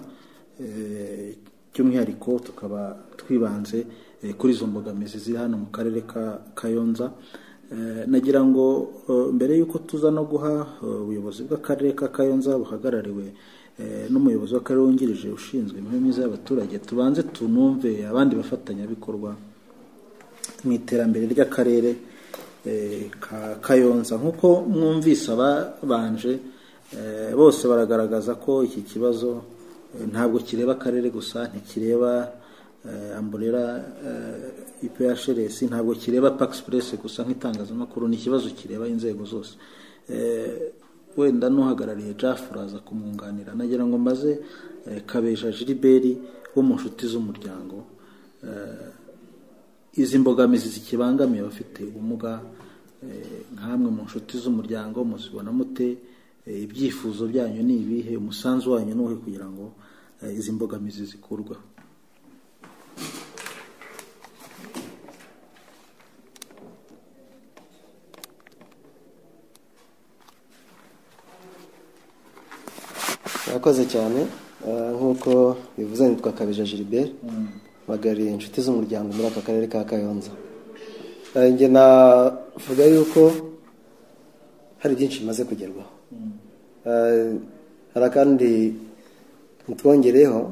eh, by'umwihariko tukaba twibanze eh, kuri izo mbogamizi ziri hano mu karere ka kayonza Eh, nagira ngo eh, mbere y'uko tuza no guha eh, ubuyobozi bw'akarere ka kayonza buhagarariwe eh, n'umuyobozi w'akarere wungirije ushinzwe imibereho myiza y'abaturage tubanze tunumve abandi bafatanyabikorwa mu iterambere ry'akarere eh, ka kayonza nk'uko mwumvise ababanje eh, bose baragaragaza ko iki kibazo eh, ntabwo kireba akarere gusa ntikireba eh, amburera eh, iphrs ntabwo kireba paxpress gusa nk'itangazamakuru ni ikibazo kireba inzego zose Eh, wenda n'uhagarariye jaff uraza kumwunganira nagira ngo mbaze eh, kabeja jiliberi wo mu nshuti z'umuryango eh, izi mbogamizi zikibangamiye abafite ubumuga eh, nkamwe mu nshuti z'umuryango muzibona mute Eh, ibyifuzo byanyu ni ibihe umusanzu wanyu ni uwuhe kugira ngo eh, izi mbogamizi zikurweho murakoze cyane Ah, nk'uko bivuze nitwa kabeja gilbert mpagariye inshuti z'umuryango muri aka karere ka kayonza Ah, njye navuga yuko hari byinshi bimaze kugerwaho Ah, hari akandi ntitwongereho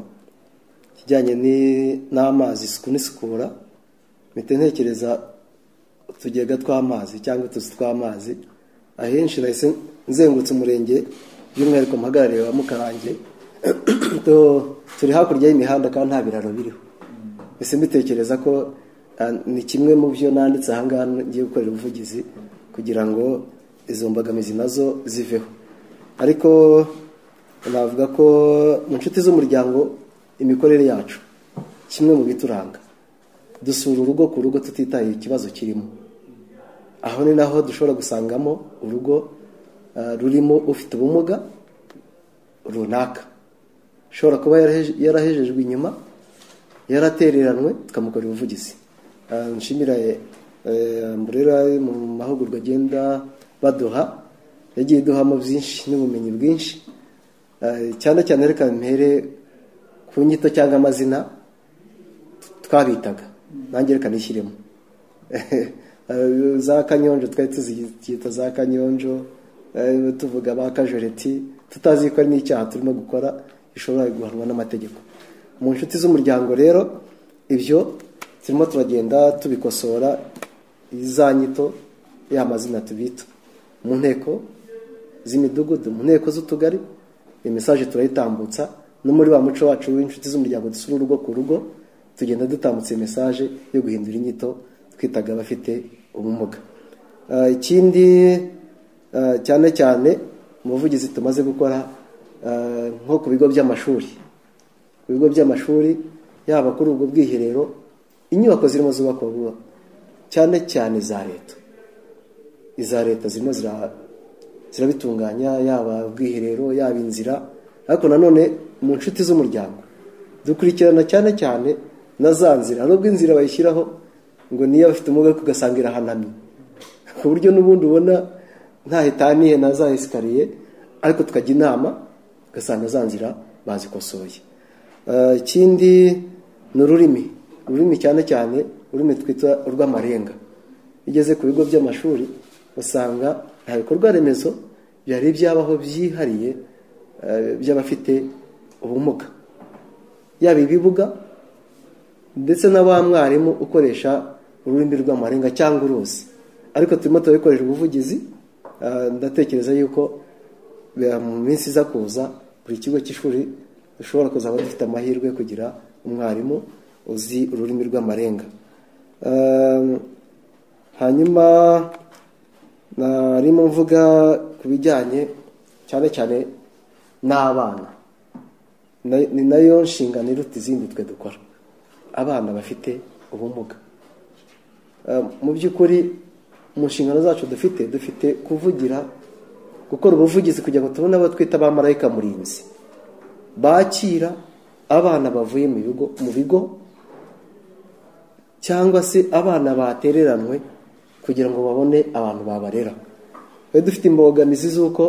ikijyanye ni- n'amazi isuku n'isukura mpita ntekereza utugega tw'amazi cyangwa utuzu tw'amazi ahenshi nahise nzengutse umurenge by'umwihariko muhagarariye wa mukarange Tu- turi hakurya y'imihanda kandi nta biraro biriho mbese mbitekereza ko ah, ni kimwe mu byo nanditse ahangaha ngiye gukorera ubuvugizi kugira ngo izo mbogamizi nazo ziveho ariko navuga ko mu nshuti z'umuryango imikorere yacu kimwe mu bituranga dusura urugo ku rugo tutitaye ikibazo kirimo aho ni naho dushobora gusangamo urugo ah, rurimo ufite ubumuga runaka ushobora kuba yaraheje- yarahejejwe inyuma yaratereranwe tukamukorera ubuvugizi Ah, nshimira eh, mburera mu mahugurwa agenda baduha yagiye iduhamo byinshi n'ubumenyi bwinshi Eh, cyane cyane reka mpere ku nyito cyangwa amazina twabitaga nanjye reka nishyiremo Eh, za kanyonjo twari tuzicyita za kanyonjo eh, tuvuga ba kajoreti tutazi ko ari n'icyaha turimo gukora gishobora guhanwa n'amategeko mu nshuti z'umuryango rero ibyo turimo turagenda tubikosora za nyito ya mazina tubita mu nteko z'imidugudu mu nteko z'utugari iyi mesaje turayitambutsa no muri wa muco wacu w'inshuti z'umuryango dusura urugo ku rugo tugenda dutambutsa iyi mesaje yo guhindura inyito twitaga abafite ubumuga Ah, ikindi ah, cyane cyane mu buvugizi tumaze gukora ah, nko ku bigo by'amashuri ku bigo by'amashuri yaba kuri ubwo bwiherero inyubako zirimo zubakwa vuba cyane cyane iza leta iza leta zirimo zira- zirabitunganya yaba ubwiherero yaba inzira ariko nanone mu nshuti z'umuryango dukurikirana cyane cyane na za nzira nubwo inzira bayishyiraho ngo niyo abafite ubumuga ariko ugasanga irahanamye ku buryo n'ubundi ubona nta hetaniye na za esikariye ariko tukajya inama ugasanga za nzira bazikosoye Eh, ikindi ni ururimi ururimi cyane cyane ururimi twita urw'amarenga iyo ugeze ku bigo by'amashuri usanga nta bikorwa remezo byari byabaho byihariye eh, by'abafite ubumuga yaba ibibuga ndetse na ba mwarimu ukoresha ururimi rw'amarenga cyangwa uruzi ariko turimo turabikoresha ubuvugizi ah, ndatekereza yuko eh, mu minsi iza kuza buri kigo cy'ishuri dushobora kuzaba dufite amahirwe yo kugira umwarimu uzi ururimi rw'amarenga Ah, hanyuma narimo mvuga ku bijyanye cyane cyane n'abana Na- ni nayo nshingano iruta izindi twe dukora abana bafite ubumuga Eh, mu by'ukuri mu nshingano zacu dufite dufite kuvugira gukora ubuvugizi kugira ngo tubone abo twita abamarayika murinzi bakira abana bavuye mu bigo mu bigo cyangwa se abana batereranwe kugira ngo babone abantu babarera twari dufite imbogamizi z'uko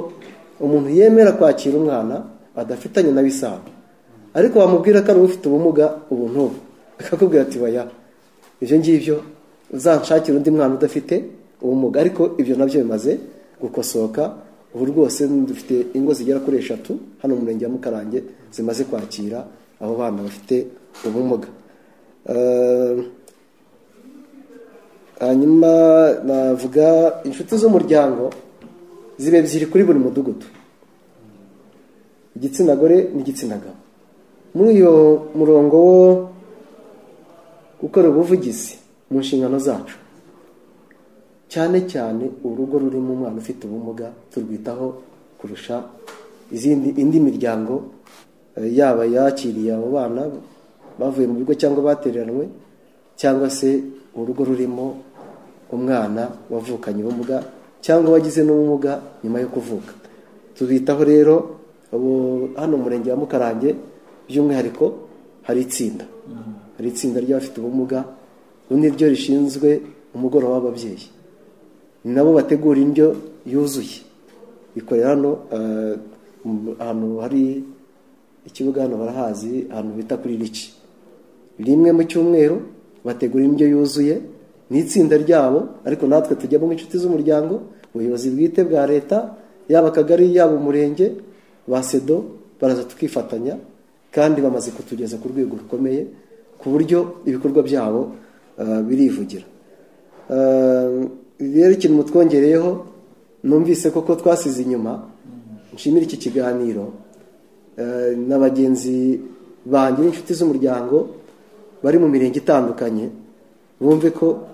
umuntu yemera kwakira umwana adafitanye na bisaba ariko wamubwira ko ari ufite ubumuga ubu n'ubu akakubwira ati baya ibyo ngibyo uzanshakire undi mwana udafite ubumuga ariko ibyo nabyo bimaze gukosoka ubu rwose dufite ingo zigera kuri eshatu hano mu murenge wa mukarange zimaze kwakira abo bana bafite ubumuga Eh, hanyuma navuga inshuti z'umuryango ziba ebyiri kuri buri mudugudu igitsina gore n'igitsina gabo muri uyu murongo wo gukora ubuvugizi mu nshingano zacu cyane cyane urugo rurimo umwana ufite ubumuga turwitaho kurusha izindi indi miryango eh, yaba yakiriye abo bana bavuye mu bigo cyangwa batereranwe cyangwa se urugo rurimo umwana wavukanye ubumuga cyangwa wagize n'ubumuga nyuma yo kuvuka tubitaho rero ubu hano mu murenge wa mukarange by'umwihariko hari itsinda hari itsinda ry'abafite ubumuga ubu ni ryo rishinzwe umugoroba w'ababyeyi ni nabo bategura indyo yuzuye ikorera hano eh, mu- ahantu hari ikibuga hano barahazi ahantu bita kuri riki rimwe mu cyumweru bategura indyo yuzuye ni itsinda ryabo ariko natwe tujyamo nk'inshuti z'umuryango ubuyobozi bwite bwa leta yaba akagari yaba umurenge ba sedo baraza tukifatanya kandi bamaze kutugeza ku rwego rukomeye ku buryo ibikorwa byabo eh, birivugira Eh, rero ikintu mutwongereyeho numvise koko twasize inyuma nshimira iki kiganiro eh, na bagenzi banjye n'inshuti z'umuryango bari mu mirenge itandukanye bumve ko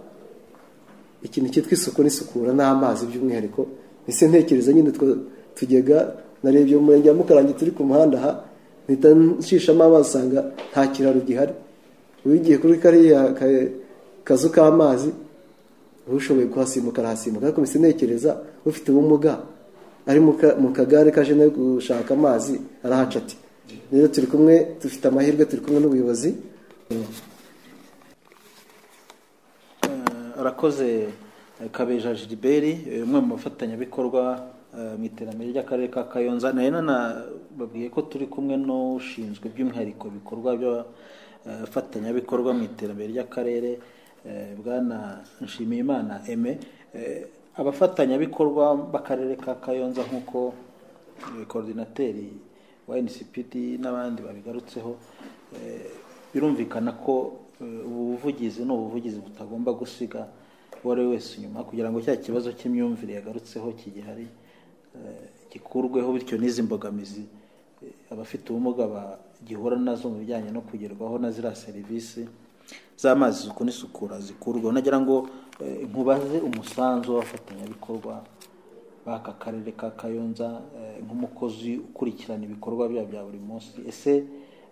ikintu cyitwa isuku n'isukura n'amazi by'umwihariko ese ntekereza nyine utwo tugega narebye mu murenge wa mukarange turi ku muhanda aha mpita nshishamo amazi usanga nta kiraro gihari wigiye kuri kariya ka- kazu k'amazi ushoboye kuhasimbuka arahasimbuka ariko mbese ntekereza ufite ubumuga ari mu ka- mu kagare kaje no gushaka amazi arahaca ati rero turi kumwe dufite amahirwe turi kumwe n'ubuyobozi Eh, arakoze eh, kabeja giliberi eh, umwe mu bafatanyabikorwa eh, mu iterambere ry'akarere ka kayonza nayo nanababwiye ko turi kumwe n'ushinzwe by'umwihariko ibikorwa by'abafatanyabikorwa mu iterambere ry'akarere eh, bwana nshimiyimana eme Eh, abafatanyabikorwa b'akarere ka kayonza nk'uko eh, koordinateri wa ncpd n'abandi babigarutseho eh, birumvikana ko eh, ubu buvugizi ni ubuvugizi butagomba gusiga uwo ari we wese inyuma kugira ngo cya kibazo cy'imyumvire yagarutseho kigihari eh, gikurweho bityo n'izi mbogamizi eh, abafite ubumuga bagihura nazo mu bijyanye no kugerwaho na ziriya serivisi z'amazi isuku n'isukura zikurweho nagira ngo eh, nkubaze umusanzu w'abafatanyabikorwa b'aka karere ka kayonza eh, nk'umukozi ukurikirana ibikorwa byabo bya buri munsi ese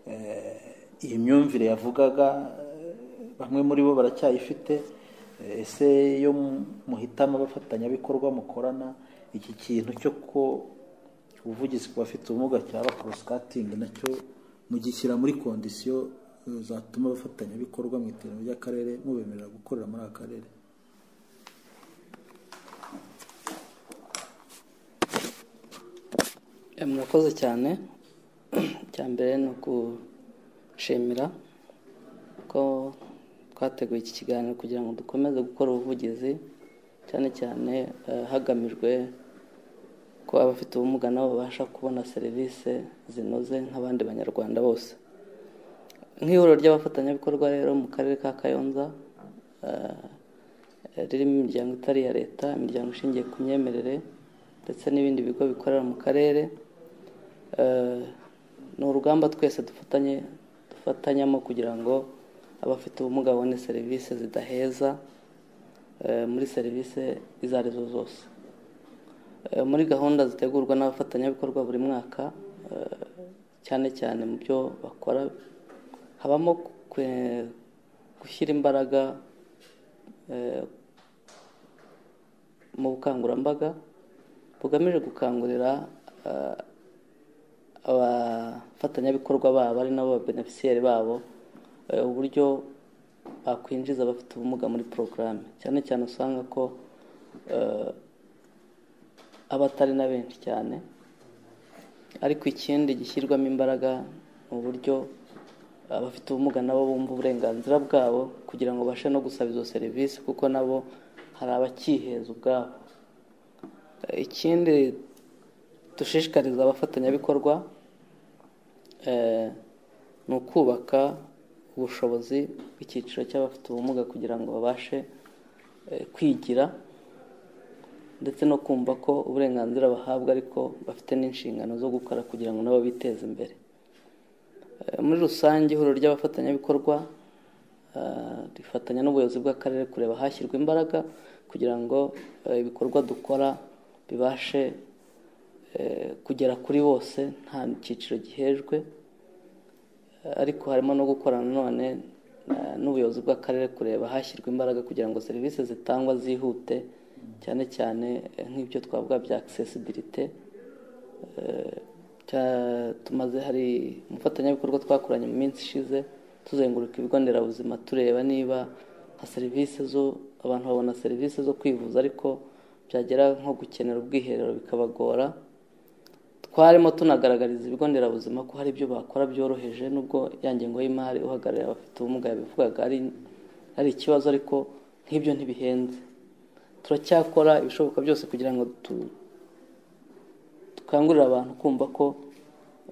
eh, iyi myumvire yavugaga eh, bamwe muri bo baracyayifite Eh, ese iyo muhitamo abafatanyabikorwa mukorana iki kintu cyo ko ubuvugizi ku bafite ubumuga cyaba koroskatingi nacyo mugishyira muri kondisiyo eh, zatuma abafatanyabikorwa mu iterambere ry'akarere mubemerera gukorera muri aka karere murakoze cyane icya mbere ni ukushimira ko twateguye iki kiganiro kugira ngo dukomeze gukora ubuvugizi cyane cyane eh, hagamijwe ko abafite ubumuga nabo babasha kubona serivisi zinoze nk'abandi banyarwanda bose nk'ihuriro ry'abafatanyabikorwa rero mu karere ka kayonza eh, ririmo imiryango itari iya leta imiryango ishingiye ku myemerere ndetse n'ibindi bigo bikorera mu karere Eh, ni urugamba twese dufatanye dufatanyamo kugira ngo abafite ubumuga babone serivisi zidaheza eh, muri serivisi izo arizo zose Eh, muri gahunda zitegurwa n'abafatanyabikorwa buri mwaka eh, cyane cyane mu byo bakora habamo kwe- gushyira imbaraga eh, mu bukangurambaga bugamije gukangurira eh, abafatanyabikorwa babo ari nabo babeneficiyeri babo eh, uburyo bakwinjiza abafite ubumuga muri porogaramu cyane cyane usanga ko eh, aba atari na benshi cyane ariko ikindi gishyirwamo imbaraga mu buryo abafite ubumuga nabo bumva uburenganzira bwabo kugira ngo babashe no gusaba izo serivisi kuko nabo hari abakiheza ubwabo Eh, ikindi dushishikariza abafatanyabikorwa eh, ni ukubaka ubushobozi bw'icyiciro cy'abafite ubumuga kugira ngo babashe eh, kwigira ndetse no kumva ko uburenganzira bahabwa ariko bafite n'inshingano zo gukora kugira ngo nabo biteze imbere Eh, muri rusange ihuriro ry'abafatanyabikorwa eh, rifatanya n'ubuyobozi bw'akarere kureba hashyirwa imbaraga kugira ngo eh, ibikorwa dukora bibashe eh, kugera kuri bose nta cyiciro gihejwe Eh, ariko harimo no gukorana none eh, n'ubuyobozi bw'akarere kureba hashyirwa imbaraga kugira ngo serivisi zitangwa zihute cyane cyane eh, nk'ibyo twavuga bya accessibility Eh, cya- tumaze hari umufatanyabikorwa twakoranye mu minsi ishize tuzenguruka ibigo nderabuzima tureba niba nka serivisi zo abantu babona serivisi zo kwivuza ariko byagera nko gukenera ubwiherero bikabagora twarimo tunagaragariza ibigo nderabuzima ko hari ibyo bakora byoroheje nubwo ya ngengo y'imari uhagarariye abafite ubumuga yabivugaga ari ari ikibazo ariko nk'ibyo ntibihenze turacyakora ibishoboka byose kugira ngo tu- dukangurira abantu kumva ko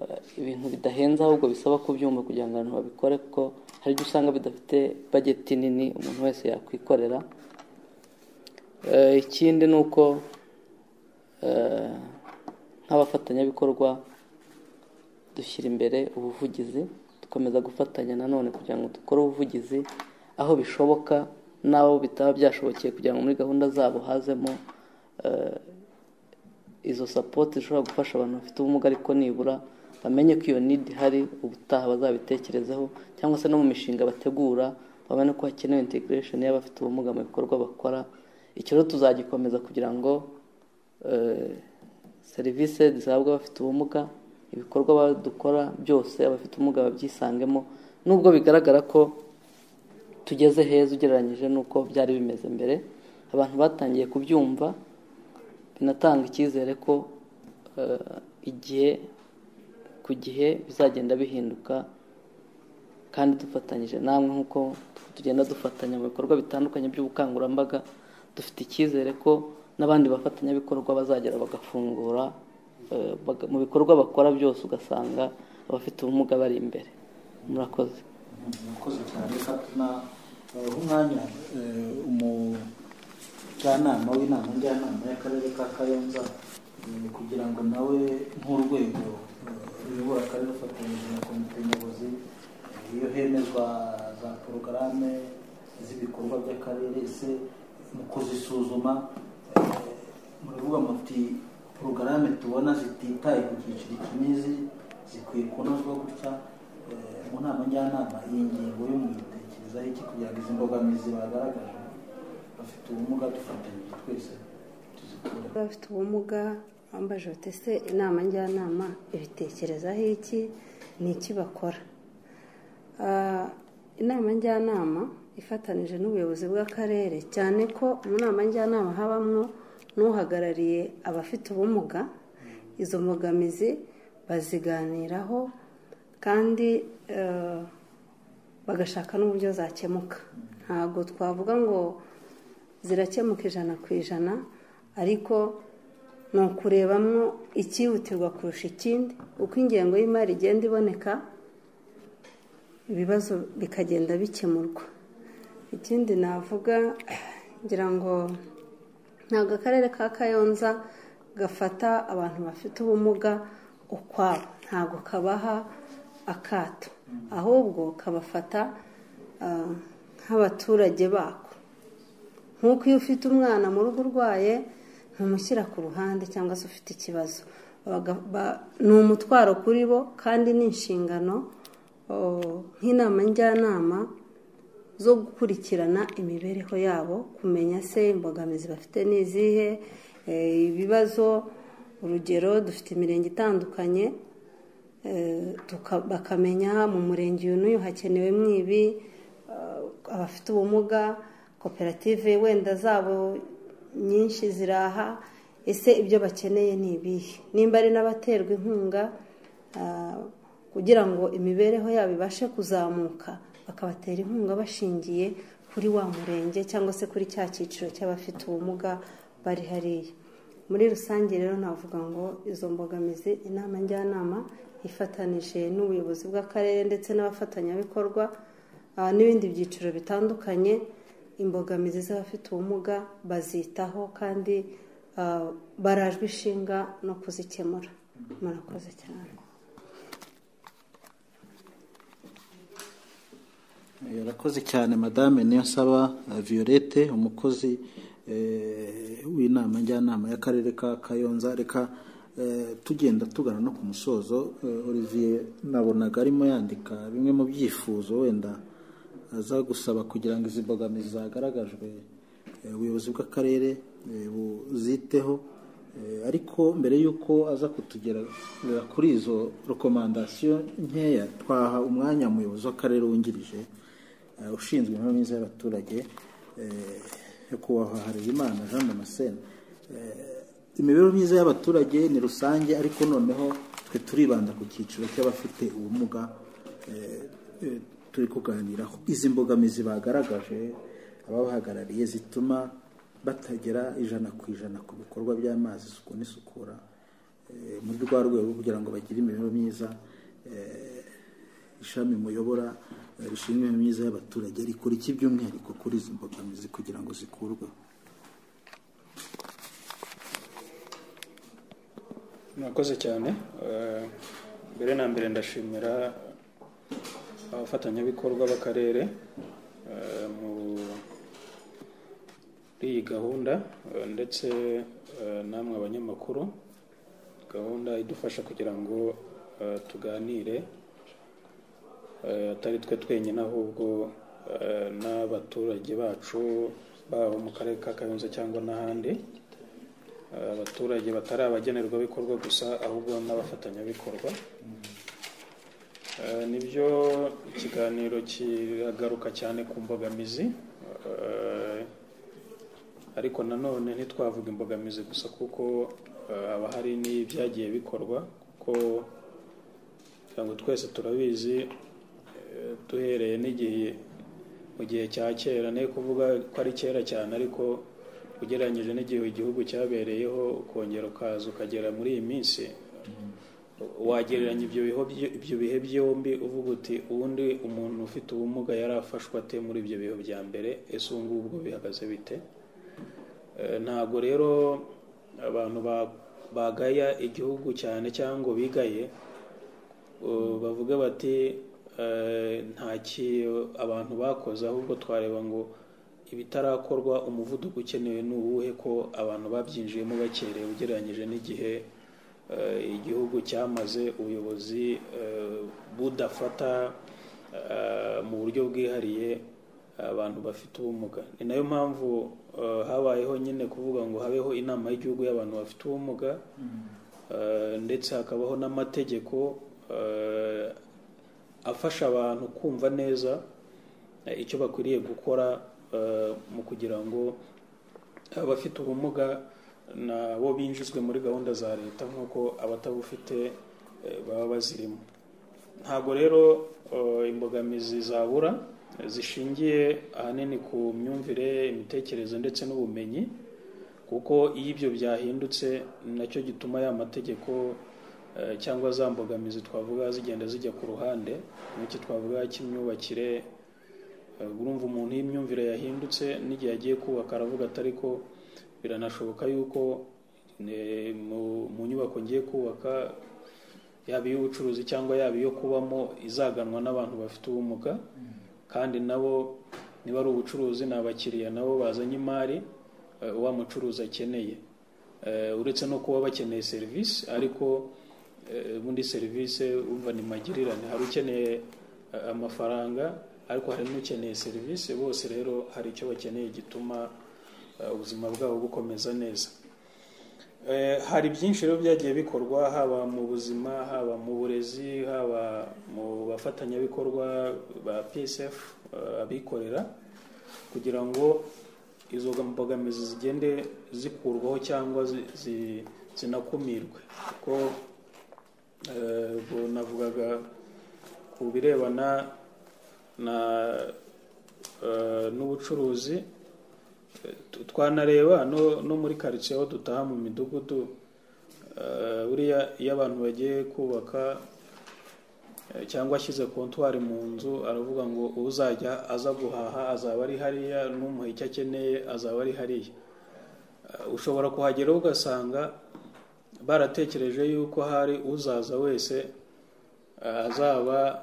eh, ibintu bidahenze ahubwo bisaba kubyumva kugira ngo abantu babikore kuko hari ibyo usanga bidafite bageti nini umuntu wese yakwikorera Eh, ikindi ni uko eh, nk'abafatanyabikorwa dushyira imbere ubuvugizi dukomeza gufatanya nanone kugira ngo dukore ubuvugizi aho bishoboka n'aho bitaba byashobokeye kugira ngo muri gahunda zabo hazemo eh, izo sapoti zishobora gufasha abantu bafite ubumuga ariko nibura bamenye ko iyo nidi ihari ubutaha bazabitekerezeho cyangwa se no mu mishinga bategura babone ko hakenewe integration y'abafite ubumuga mu bikorwa bakora icyo rero tuzagikomeza kugira ngo eh, serivisi zihabwa abafite ubumuga ibikorwa ba- dukora byose abafite ubumuga babyisangemo nubwo bigaragara ko tugeze heza ugereranyije n'uko byari bimeze mbere abantu batangiye kubyumva binatanga icyizere ko eh, igihe ku gihe bizagenda bihinduka kandi dufatanyije namwe nk'uko tugenda dufatanya mu bikorwa bitandukanye by'ubukangurambaga dufite icyizere ko n'abandi bafatanyabikorwa bazagera bagafungura eh, baga- mu bikorwa bakora byose ugasanga abafite ubumuga bari imbere murakoze murakoze cyane reka tunabaha umwanya eh, umujyanama w'inama njyanama y'akarere ka kayonza eh, kugira ngo nawe nk'urwego eh, ruyobora akarere rufatanyije na komite nyobozi eh, iyo hemezwa za porogaramu z'ibikorwa by'akarere se mu kuzisuzuma eh, muravuga muti porogaramu tubona zititaye ku cyiciro iki n'izi zikwiye kunozwa gutya Eh, mu nama njyanama iyi ngingo yo mu itekerezaho iki kugira ngo izi mbogamizi bagaragaje abafite ubumuga dufatanyije twese tuzikure abafite ubumuga bambaje batese inama njyanama ibitekerezaho iki ni iki bakora Ah, inama njyanama ifatanije n'ubuyobozi bw'akarere cyane ko mu nama njyanama habamo n'uhagarariye abafite ubumuga izo mbogamizi baziganiraho kandi eh, bagashaka n'uburyo zakemuka ntabwo twavuga ngo zirakemuka ijana ku ijana ariko ni ukurebamo icyihutirwa kurusha ikindi uko ingengo y'imari igenda iboneka ibibazo bikagenda bikemurwa ikindi navuga ngira ngo ntabwo akarere ka kayonza gafata abantu bafite ubumuga ukwabo ntabwo kabaha akato ahubwo kabafata ah, nk'abaturage bako nk'uko iyo ufite umwana mu rugo urwaye ntumushyira ku ruhande cyangwa se ufite ikibazo Baga- ba- ni umutwaro kuri bo kandi ni inshingano oh, nk'inama njyanama zo gukurikirana imibereho yabo kumenya se imbogamizi bafite ni izihe eh, ibibazo urugero dufite imirenge itandukanye eh, tuka- bakamenya mu murenge uyu n'uyu hakenewemo ibi eh, abafite ubumuga koperative wenda zabo nyinshi ziraha ese ibyo bakeneye ni ibihe nimba ari n'abaterwa inkunga ah, kugira ngo imibereho yabo ibashe kuzamuka bakabatera inkunga bashingiye kuri wa murenge cyangwa se kuri cya cyiciro cy'abafite ubumuga bari hariya muri rusange rero navuga ngo izo mbogamizi inama njyanama ifatanije n'ubuyobozi bw'akarere ndetse n'abafatanyabikorwa ah, n'ibindi byiciro bitandukanye imbogamizi z'abafite ubumuga bazitaho kandi ah, barajwe ishinga no kuzikemura murakoze cyane yarakoze cyane madame niyo nsaba violette umukozi eh, w'inama njyanama y'akarere ka kayonza reka eh, tugenda tugana no ku musozo eh, olivier nabonaga arimo yandika bimwe mu byifuzo wenda aza gusaba kugira ngo izi mbogamizi zagaragajwe eh, ubuyobozi bw'akarere eh, buziteho Eh, ariko mbere y'uko aza kutugerera kuri izo rekomandasiyo nkeya twaha umwanya umuyobozi w'akarere wungirije eh, ushinzwe imibereho myiza y'abaturage eh, nyakubahwa harerimana jean damascene Eh, imibereho myiza y'abaturage ni rusange ariko noneho twe turibanda ku cyiciro cy'abafite ubumuga eh, eh, turi kuganiraho izi mbogamizi bagaragaje ababahagarariye zituma batagera ijana ku ijana ku bikorwa by'amazi isuku n'isukura eh, muri rwa rwego rwo kugira ngo bagire imibereho myiza eh, ishami muyobora eh, rishinzwe imibereho myiza y'abaturage rikora iki by'umwihariko kuri izi mbogamizi kugira ngo zikurweho murakoze cyane Eh, mbere na mbere ndashimira abafatanyabikorwa b'akarere eh, muri iyi gahunda eh, ndetse eh, namwe abanyamakuru gahunda idufasha kugira ngo eh, tuganire eh, atari twe twenyine ahubwo eh, n'abaturage bacu baba mu karere ka kayonza cyangwa n'ahandi abaturage batari abagenerwabikorwa gusa ahubwo n'abafatanyabikorwa Eh, nibyo ikiganiro kiragaruka cyane ku mbogamizi Eh, ariko nanone ntitwavuga imbogamizi gusa kuko eh, haba hari n'ibyagiye bikorwa kuko kugira ngo twese turabizi eh, duhereye n'igihe mu gihe cya kera ni kuvuga ko ari kera cyane ariko ugereranyije n'igihe igihugu cyabereyeho ukongera ukaza ukagera muri iyi minsi wagereranya ibyo bihe ibyo bihe byombi uvuga uti ubundi umuntu ufite ubumuga yari afashwe ate muri ibyo bihe bya mbere ese ubu ngubwo bihagaze bite Eh, ntabwo rero abantu ba- bagaya igihugu cyane cyangwa ngo bigaye Uh, bavuga bati eh, nta ki abantu bakoze ahubwo twareba ngo ibitarakorwa umuvuduko ukenewe ni uwuhe ko abantu babyinjiyemo bakereye ugereranyije n'igihe eh, igihugu cyamaze ubuyobozi eh, budafata eh, mu buryo bwihariye abantu bafite ubumuga ni nayo mpamvu eh, habayeho nyine kuvuga ngo habeho inama y'igihugu y'abantu bafite ubumuga eh, ndetse hakabaho n'amategeko eh, afasha abantu kumva neza eh, icyo bakwiriye gukora eh, mu kugira ngo abafite ubumuga nabo binjizwe muri gahunda za leta nk'uko abatabufite eh, baba bazirimo ntabwo rero eh, imbogamizi zabura eh, zishingiye ahanini ku myumvire imitekerereze ndetse n'ubumenyi kuko iyo ibyo byahindutse ni nacyo gituma ya mategeko eh, cyangwa za mbogamizi twavuga zigenda zijya ku ruhande nk'iki twavuga cy'imyubakire Eh, urumva umuntu iyo imyumvire yahindutse n'igihe agiye kubaka aravuga ati ariko biranashoboka yuko eh, mu- mu nyubako ngiye kubaka yaba iy'ubucuruzi cyangwa yaba iyo kubamo izaganwa n'abantu bafite ubumuga kandi nabo niba ari ubucuruzi ni abakiriya nabo bazanye imari eh, wa mucuruzi akeneye Eh, uretse no kuba bakeneye serivisi ariko eh, ubundi serivisi urumva ni magirirane hari ukeneye eh, amafaranga ariko hari n'ukeneye serivisi bose rero hari icyo bakeneye gituma eh, ubuzima bwabo bukomeza neza Eh, hari byinshi rero byagiye bikorwa haba mu buzima haba mu burezi haba mu bafatanyabikorwa ba psf eh, abikorera kugira ngo izo mbogamizi zigende zikurwaho cyangwa zi- zi- zinakumirwe kuko eh, ubwo navugaga ku birebana na eh, n'ubucuruzi Tu- twanareba no, no muri karitsiye aho dutaha mu midugudu eh, buriya iyo abantu bagiye kubaka eh, cyangwa ashyize kontwari mu nzu aravuga ngo uzajya aza guhaha azaba ari hariya n'umuha icyo akeneye azaba ari hariya Eh, ushobora kuhagera ugasanga baratekereje yuko hari uzaza wese eh, azaba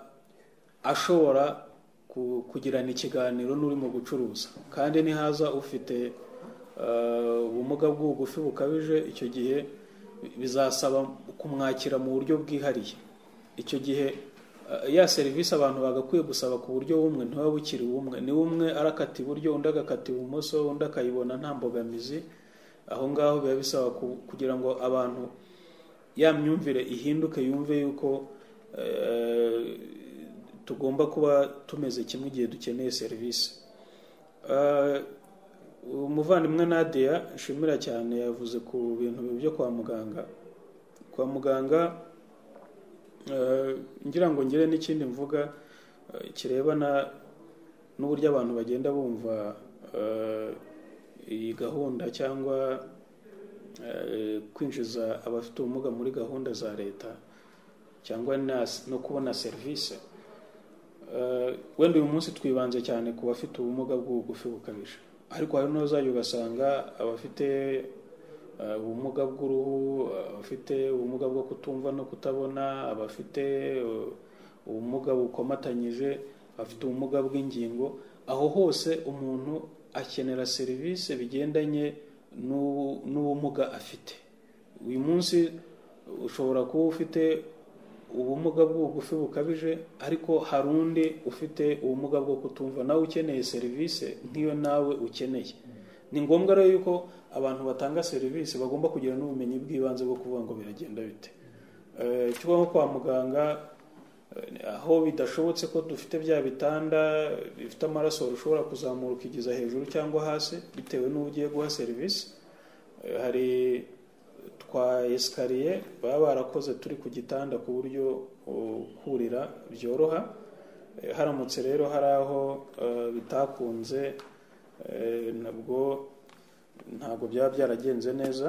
ashobora ku- kugirana ikiganiro n'urimo gucuruza kandi nihaza ufite eh, ubumuga bw'ubugufi bukabije icyo gihe bizasaba kumwakira mu buryo bwihariye icyo gihe eh, ya serivisi abantu bagakwiye gusaba ku buryo bumwe ntiba bukiri bumwe ni umwe arakata iburyo undi agakata ibumoso undi akayibona nta mbogamizi aho ngaho biba bisaba ku- kugira ngo abantu ya myumvire ihinduke yumve yuko eh, tugomba kuba tumeze kimwe igihe dukeneye serivisi Eh, umuvandimwe nadia nshimira cyane yavuze ku bintu byo kwa muganga kwa muganga eh, ngira ngo ngire n'ikindi mvuga eh, kirebana n'uburyo abantu bagenda bumva eh, iyi gahunda cyangwa eh, kwinjiza abafite ubumuga muri gahunda za leta cyangwa na- no kubona serivisi Eh, wenda uyu munsi twibanze cyane ku bafite ubumuga bw'ubugufi bukabije ariko hari n'uzajya ugasanga abafite eh, ubumuga bw'uruhu abafite ubumuga bwo kutumva no kutabona abafite eh, ubumuga bukomatanyije abafite ubumuga bw'ingingo aho hose umuntu akenera serivisi bigendanye n'ubu- n'ubumuga afite uyu munsi ushobora kuba ufite ubumuga bw'ubugufi bukabije ariko hari undi ufite ubumuga bwo kutumva nawe ukeneye serivisi nk'iyo nawe ukeneye ni ngombwa rero yuko abantu batanga serivisi bagomba kugira n'ubumenyi bw'ibanze bwo kuvuga ngo biragenda bite Eh, cyo nko kwa muganga eh, aho bidashobotse ko dufite bya bitanda bifite amaraso ushobora kuzamura ukigiza hejuru cyangwa hasi bitewe n'uwo ugiye guha serivisi Eh, hari twa esikariye baba barakoze turi ku gitanda ku buryo uh, kurira byoroha Eh, haramutse rero hari aho uh, bitakunze eh, nabwo ntabwo byaba byaragenze neza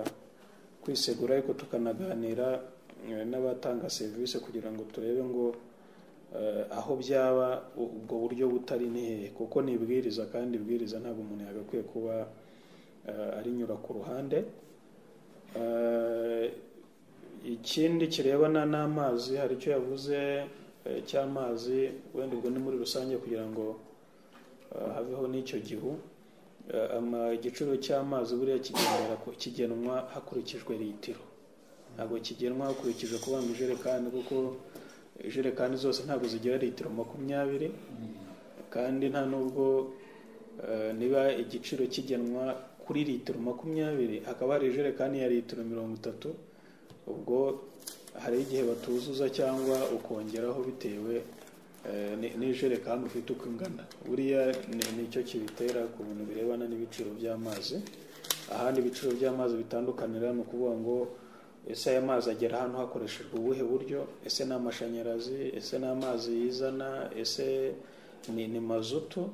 twakwisegura ariko tukanaganira eh, n'abatanga serivisi kugira ngo turebe ngo eh, aho byaba u- ubwo buryo butari ni hehe kuko ni ibwiriza kandi ibwiriza ntabwo umuntu yagakwiye kuba eh, arinyura ku ruhande Eh, ikindi kirebana n'amazi hari icyo yavuze eh, cy'amazi wenda ubwo ni muri rusange kugira ngo eh, habeho n'icyo gihu Eh, ama- igiciro cy'amazi buriya kigendera ku- kigenwa hakurikijwe litiro ntabwo kigenwa hakurikijwe kuba mu ijerekani kuko ijerekani zose ntabwo zigira litiro makumyabiri kandi nta nubwo eh, niba igiciro kigenwa kuri litiro makumyabiri hakaba hari ijerekani ya litiro mirongo itatu ubwo hari igihe batuzuza cyangwa ukongeraho bitewe eh, ni- n'ijerekani ufite uko ingana buriya ni- nicyo kibitera ku bintu birebana n'ibiciro by'amazi ahandi ibiciro by'amazi bitandukanira ni ukuvuga ngo ese aya mazi agera hano hakoreshejwe ubuhe buryo ese ni amashanyarazi ese ni amazi yizana ese ni, ni mazutu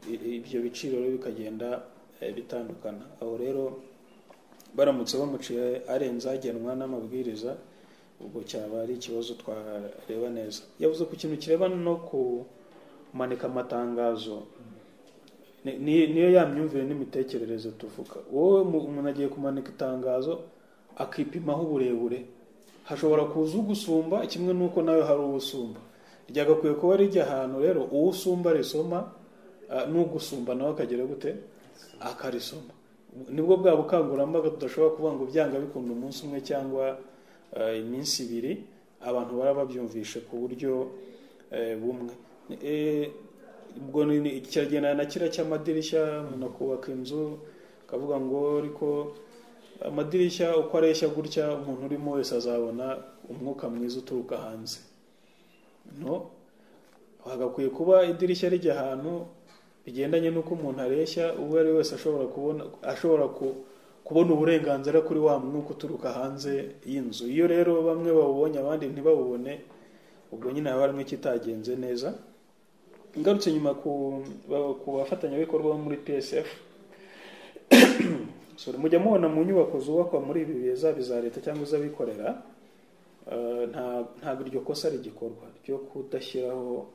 I- ibyo biciro rero bikagenda eh, bitandukana aho rero baramutse bamuciye arenze agenwa n'amabwiriza ubwo cyaba ari ikibazo twareba neza yavuze ku kintu kirebana no kumanika amatangazo Ni- ni- niyo ya myumvire n'imitekerereze tuvuga wowe mu- umuntu agiye kumanika itangazo akipimaho uburebure hashobora kuza ugusumba kimwe n'uko nawe hari uwusumba ryagakwiye kuba rijya ahantu rero uwo usumba risoma ah, n'ugusumba nawe akagira gute akarisoma nibwo bwa bukangurambaga tudashobora kuvuga ngo byanga bikunda umunsi umwe cyangwa eh, iminsi ibiri abantu bara babyumvishe ku buryo eh, bumwe Eh, ubwo ni- ni- kiragendana na kiriya cy'amadirishya umuntu akubaka inzu akavuga ngo ariko amadirishya uko areshya gutya umuntu urimo wese azabona umwuka mwiza uturuka hanze no hagakwiye kuba idirishya rijya ahantu bigendanye n'uko umuntu areshya uwo ari we wese ashobora kubona ashobora ku- kubona uburenganzira kuri wa mwuka uturuka hanze y'inzu iyo rero bamwe bawubonye abandi ntibawubone ubwo nyine haba harimo ikitagenze neza ngarutse nyuma ku ba- ku bafatanyabikorwa bo muri psf sorry, mujya mubona mu nyubako zubakwa muri ibi bihe zaba iza leta cyangwa iz'abikorera eh, nta- ntabwo iryo kosa rigikorwa ryo kudashyiraho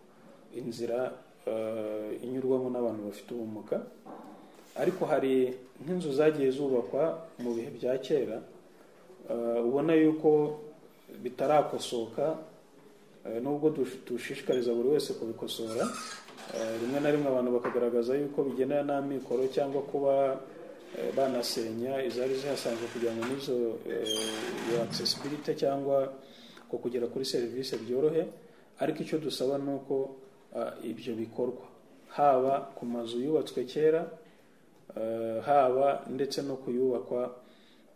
inzira eh, inyurwamo n'abantu bafite ubumuga ariko hari nk'inzu zagiye zubakwa mu bihe bya kera eh, ubona yuko bitarakosoka eh, nubwo dush- dushishikariza buri wese kubikosora eh, rimwe na rimwe abantu bakagaragaza yuko bigendana n'amikoro cyangwa kuba eh, banasenya izari zihasanzwe kugira ngo n'izo eh, accessibility cyangwa ko kugera kuri serivisi byorohe ariko icyo dusaba ni uko ah, ibyo bikorwa haba ku mazu yubatswe kera eh, haba ndetse no kuyubakwa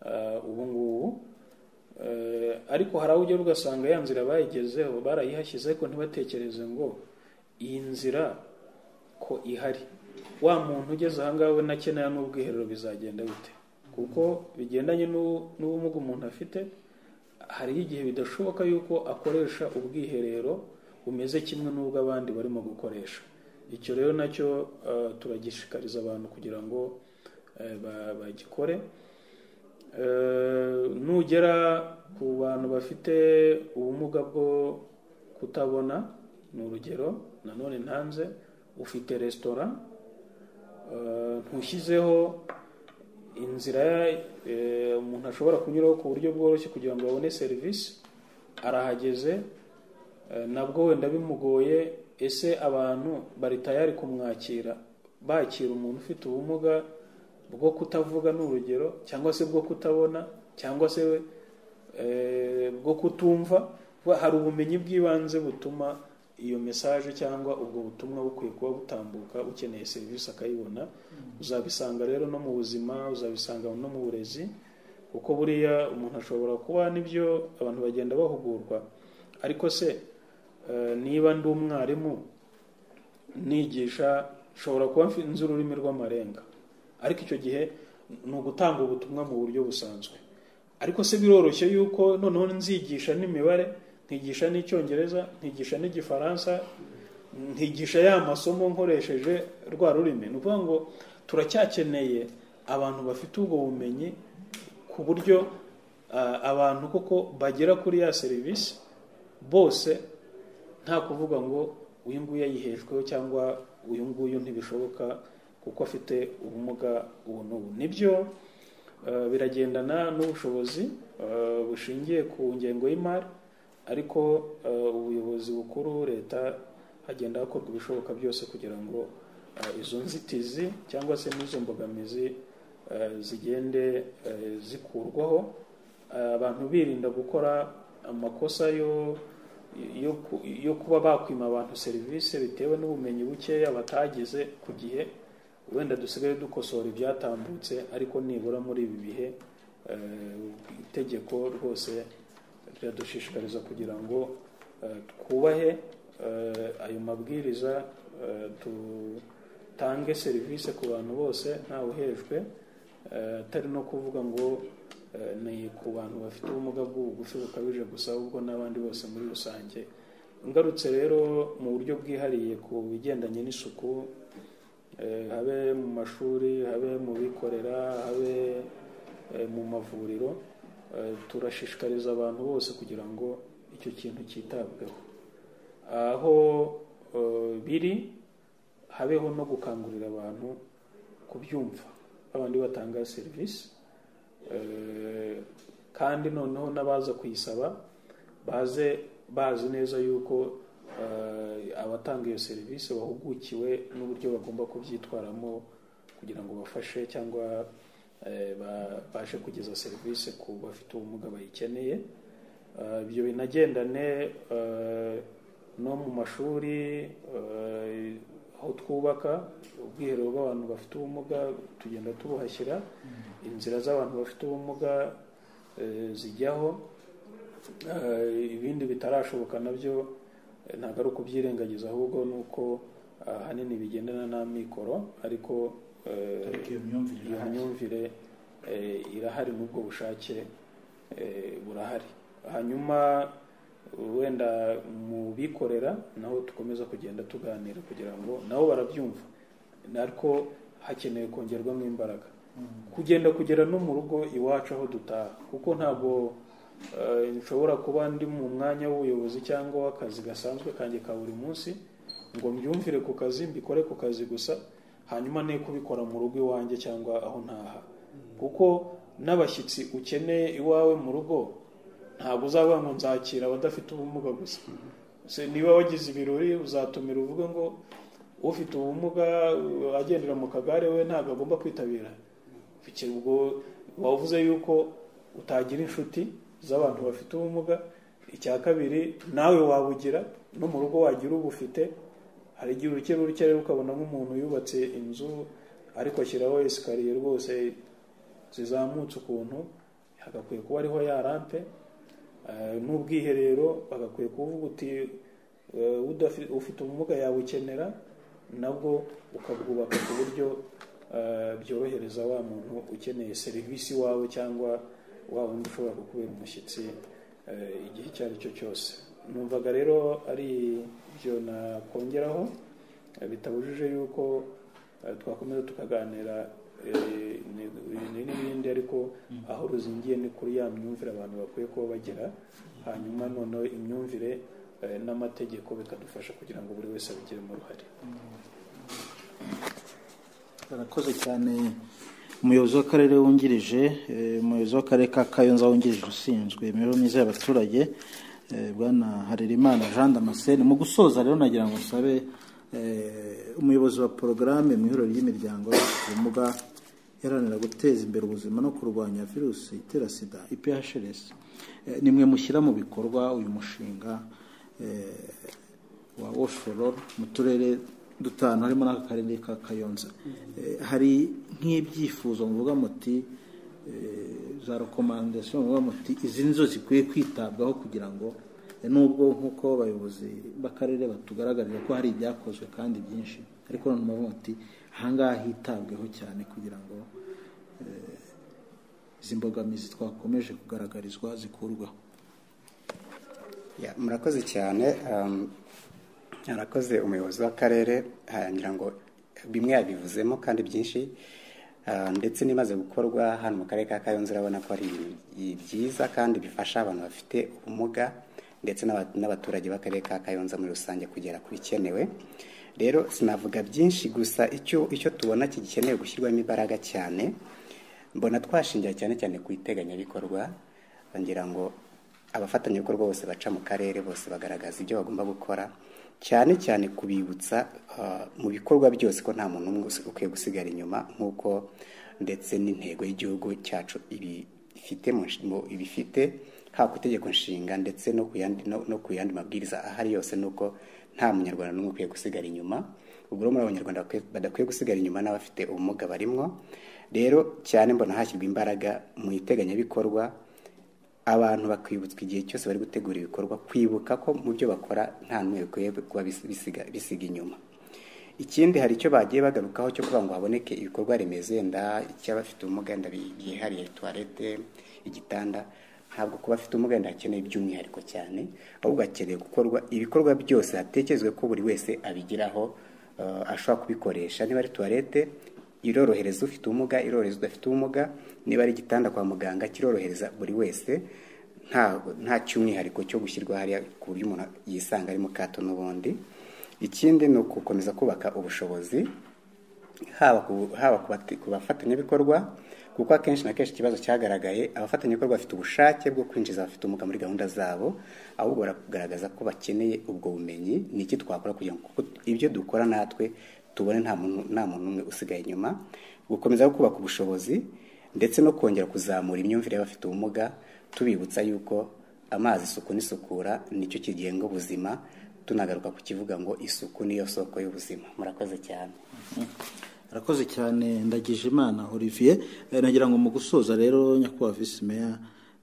eh, ubu ngubu Eh, ariko hari aho ugera ugasanga ya nzira bayigezeho barayihashyize ariko ntibatekereze ngo iyi nzira ko ihari wa muntu ugeze aha ngaha we nakenera n'ubwiherero bizagenda bite kuko bigendanye n'u- n'ubumuga umuntu afite hariho igihe bidashoboka yuko akoresha ubwiherero bumeze kimwe n'ubw'abandi barimo gukoresha icyo rero nacyo eh, turagishikariza abantu kugira ngo eh, ba- bagikore Eh, nugera ku bantu bafite ubumuga bwo kutabona ni urugero nanone ntanze ufite resitora eh, ntushyizeho inzira eh, umuntu ashobora kunyuraho ku buryo bworoshye kugira ngo abone serivisi arahageze eh, nabwo wenda bimugoye ese abantu bari tayari kumwakira bakira umuntu ufite ubumuga bwo kutavuga ni urugero cyangwa se bwo kutabona cyangwa se eh, bwo kutumva Kuba hari ubumenyi bw'ibanze butuma iyo mesaje cyangwa ubwo butumwa bukwiye kuba butambuka ukeneye serivisi akayibona uzabisanga rero no mu buzima uzabisanga no mu burezi kuko buriya umuntu ashobora kuba n'ibyo abantu bagenda bahugurwa ariko se eh, niba ndi umwarimu nigisha nshobora kuba mfi- nzi ururimi rw'amarenga ariko icyo gihe ni ugutanga ubutumwa mu buryo busanzwe ariko se biroroshye yuko noneho nzigisha n'imibare nkigisha n'icyongereza nkigisha n'igifaransa nkigisha ya masomo nkoresheje rwa rurimi ni ukuvuga ngo turacyakeneye abantu bafite ubwo bumenyi ku buryo ah, abantu koko bagera kuri ya serivisi bose nta kuvuga ngo uyu nguyu yayihejweho cyangwa uyu nguyu ntibishoboka kuko afite ubumuga ubu n'ubu nibyo eh, biragendana n'ubushobozi eh, bushingiye ku ngengo y'imari ariko eh, ubuyobozi bukuru leta hagenda hakorwa ibishoboka byose kugira ngo eh, izo nzitizi cyangwa se n'izo mbogamizi eh, zigende eh, zikurwaho Eh, abantu birinda gukora amakosa yo yo ku- yo kuba bakwima abantu serivisi bitewe n'ubumenyi bukeya batagize ku gihe wenda dusigaye dukosora ibyatambutse ariko nibura muri ibi bihe eh, itegeko rwose riradushishikariza kugira ngo eh, twubahe eh, ayo mabwiriza eh, dutange serivisi ku bantu bose ntawe uhejwe eh, atari no kuvuga ngo eh, ni ku bantu bafite ubumuga bw'ubugufi bukabije gusa ahubwo n'abandi bose muri rusange ngarutse rero mu buryo bwihariye ku bigendanye n'isuku eh, habe mu mashuri habe mu bikorera habe eh, mu mavuriro eh, turashishikariza abantu bose kugira ngo icyo kintu cyitabweho aho eh, biri habeho no gukangurira abantu kubyumva babandi batanga serivisi Eh, kandi noneho n'abaza kuyisaba baze bazi neza yuko eh, abatanga iyo serivisi bahugukiwe n'uburyo bagomba kubyitwaramo kugira ngo bafashe cyangwa eh, babashe kugeza serivisi ku bafite ubumuga bayikeneye Eh, ibyo binagendane eh, no mu mashuri eh, aho twubaka ubwiherero bw'abantu bafite ubumuga tugenda tubuhashyira inzira z'abantu bafite ubumuga eh, zijyaho Eh, ibindi bitarashoboka nabyo eh, ntabwo ari ukubyirengagiza ahubwo ni uko ahanini bigendana n'amikoro ariko eh, Ariko iyo myumvire iyo irahari. myumvire eh, irahari n'ubwo bushake eh, burahari hanyuma wenda mu bikorera naho dukomeza kugenda tuganira kugira ngo nabo barabyumva ariko hakeneye kongerwamo imbaraga kugenda kugera no mu rugo iwacu aho dutaha kuko ntabwo eh, nshobora kuba ndi mu mwanya w'ubuyobozi cyangwa w'akazi gasanzwe kanjye ka buri munsi ngo mbyumvire ku kazi mbikore ku kazi gusa hanyuma ne kubikora mu rugo iwanjye cyangwa aho ntaha kuko n'abashyitsi ukeneye iwawe mu rugo ntabwo uzavuga ngo nzakira abadafite ubumuga gusa Se niba wagize ibirori uzatumira uvuge ngo ufite ubumuga uh, agendera mu kagare we ntabwo agomba kwitabira Bike- ubwo wavuze yuko utagira inshuti z'abantu bafite ubumuga icya kabiri nawe wabugira no mu rugo wagira ubufite hari igihe urukero urukero ukabona nk'umuntu yubatse inzu ariko ashyiraho esikariye rwose zizamutse ukuntu hagakwiye kuba ariho ya rampe Eh, n'ubwiherero bagakwiye kuvuga uti eh, udafi- ufite ubumuga yabukenera nabwo ukabwubaka ku buryo eh, byorohereza wa muntu ukeneye serivisi wawe cyangwa wa wundi ushobora kukubera umushyitsi eh, igihe icyo ari cyo cyose numvaga rero ari ibyo nakongeraho eh, bitabujije yuko eh, twakomeza tukaganira eh, ni- ni- n'ibindi ariko aho ruzingiye ni kuri ya myumvire abantu bakwiye kuba bagira hanyuma noneho imyumvire eh, n'amategeko bikadufasha kugira ngo buri wese abigiremo uruhare barakoze cyane umuyobozi w'akarere wungirije eh, umuyobozi w'akarere ka kayonza wungirije ushinzwe imibereho myiza y'abaturage eh, bwana harerimana jean damascene mu gusoza rero nagira ngo nsabe eh, umuyobozi wa porogaramu mu ihuriro ry'imiryango y'abafite ubumuga iharanira guteza imbere ubuzima no kurwanya virusi itera sida iphrs Eh, ni mwe mushyira mu bikorwa uyu mushinga eh, wa Oshoror mu turere dutanu harimo n'akarere ka Kayonza Eh, hari nk'ibyifuzo muvuga muti eh, za rekomandasiyo muvuga muti izi nizo zikwiye kwitabwaho kugira ngo eh, nubwo nk'uko abayobozi b'akarere batugaragarira ko hari ibyakozwe kandi byinshi ariko none muvuga muti ahangaha hitabweho cyane kugira ngo eh, izi mbogamizi twakomeje kugaragarizwa zikurwaho Ya, murakoze cyane um, arakoze umuyobozi w'akarere ah, ngira ngo bimwe yabivuzemo kandi byinshi Ah, ndetse n'imaze gukorwa hano mu karere ka kayonza urabona ko ari ibintu byiza kandi bifasha abantu bafite ubumuga ndetse n'aba- n'abaturage b'akarere ka kayonza muri rusange kugera ku bikenewe rero sinavuga byinshi gusa icyo icyo tubona kigikeneye gushyirwamo imbaraga cyane mbona twashingira cyane cyane ku iteganyabikorwa ngira ngo abafatanyabikorwa bose baca mu karere bose bagaragaza ibyo bagomba gukora cyane cyane kubibutsa ah, mu bikorwa byose ko nta muntu umwe usi- ukwiye gusigara inyuma nk'uko ndetse n'intego y'igihugu cyacu ibi- ifite mu nshi- mu- ibifite haba ku itegeko nshinga ndetse no ku yandi no- no ku yandi mabwiriza ahari yose ni uko nta munyarwanda n'umwe ukwiye gusigara inyuma ubwo rero muri abanyarwanda bakwiye- badakwiye gusigara inyuma n'abafite ubumuga barimwo rero cyane mbona hashyirwa imbaraga mu iteganyabikorwa abantu bakibutswa igihe cyose bari gutegura ibikorwa kwibuka ko mu byo bakora nta n'umwe bikwiye kuba bisi- bisiga- bisiga inyuma ikindi hari icyo bagiye bagarukaho cyo kugira ngo haboneke ibikorwa remezo yenda icy'abafite ubumuga yenda bi- byihariye tuwarete igitanda ntabwo ku bafite ubumuga yenda hakeneye by'umwihariko cyane ahubwo hakeneye gukorwa ibikorwa byose hatekerezwe ko buri wese abigiraho eh, ashobora kubikoresha niba ari tuwarete irorohereza ufite ubumuga irorohereza udafite ubumuga niba ari igitanda kwa muganga kirorohereza buri wese nta nta cy'umwihariko cyo gushyirwa hariya ku buryo umuntu yisanga ari mu kato n'ubundi ikindi ni ugukomeza kubaka ubushobozi haba ku- haba ku bati- ku bafatanyabikorwa kuko akenshi na kenshi ikibazo cyagaragaye abafatanyabikorwa bafite ubushake bwo kwinjiza abafite ubumuga muri gahunda zabo ahubwo baragaragaza ko bakeneye ubwo bumenyi ni iki twakora kugira ngo kuko ibyo dukora natwe tubone nta muntu nta muntu umwe usigaye inyuma gukomeza kubaka ubushobozi ndetse no kongera kuzamura imyumvire y'abafite ubumuga tubibutsa yuko amazi isuku n'isukura nicyo kigenga ubuzima tunagaruka ku kivuga ngo isuku niyo soko y'ubuzima murakoze cyane arakoze cyane ndagije imana olivier Eh, nagira ngo mu gusoza rero nyakubahwa visi meya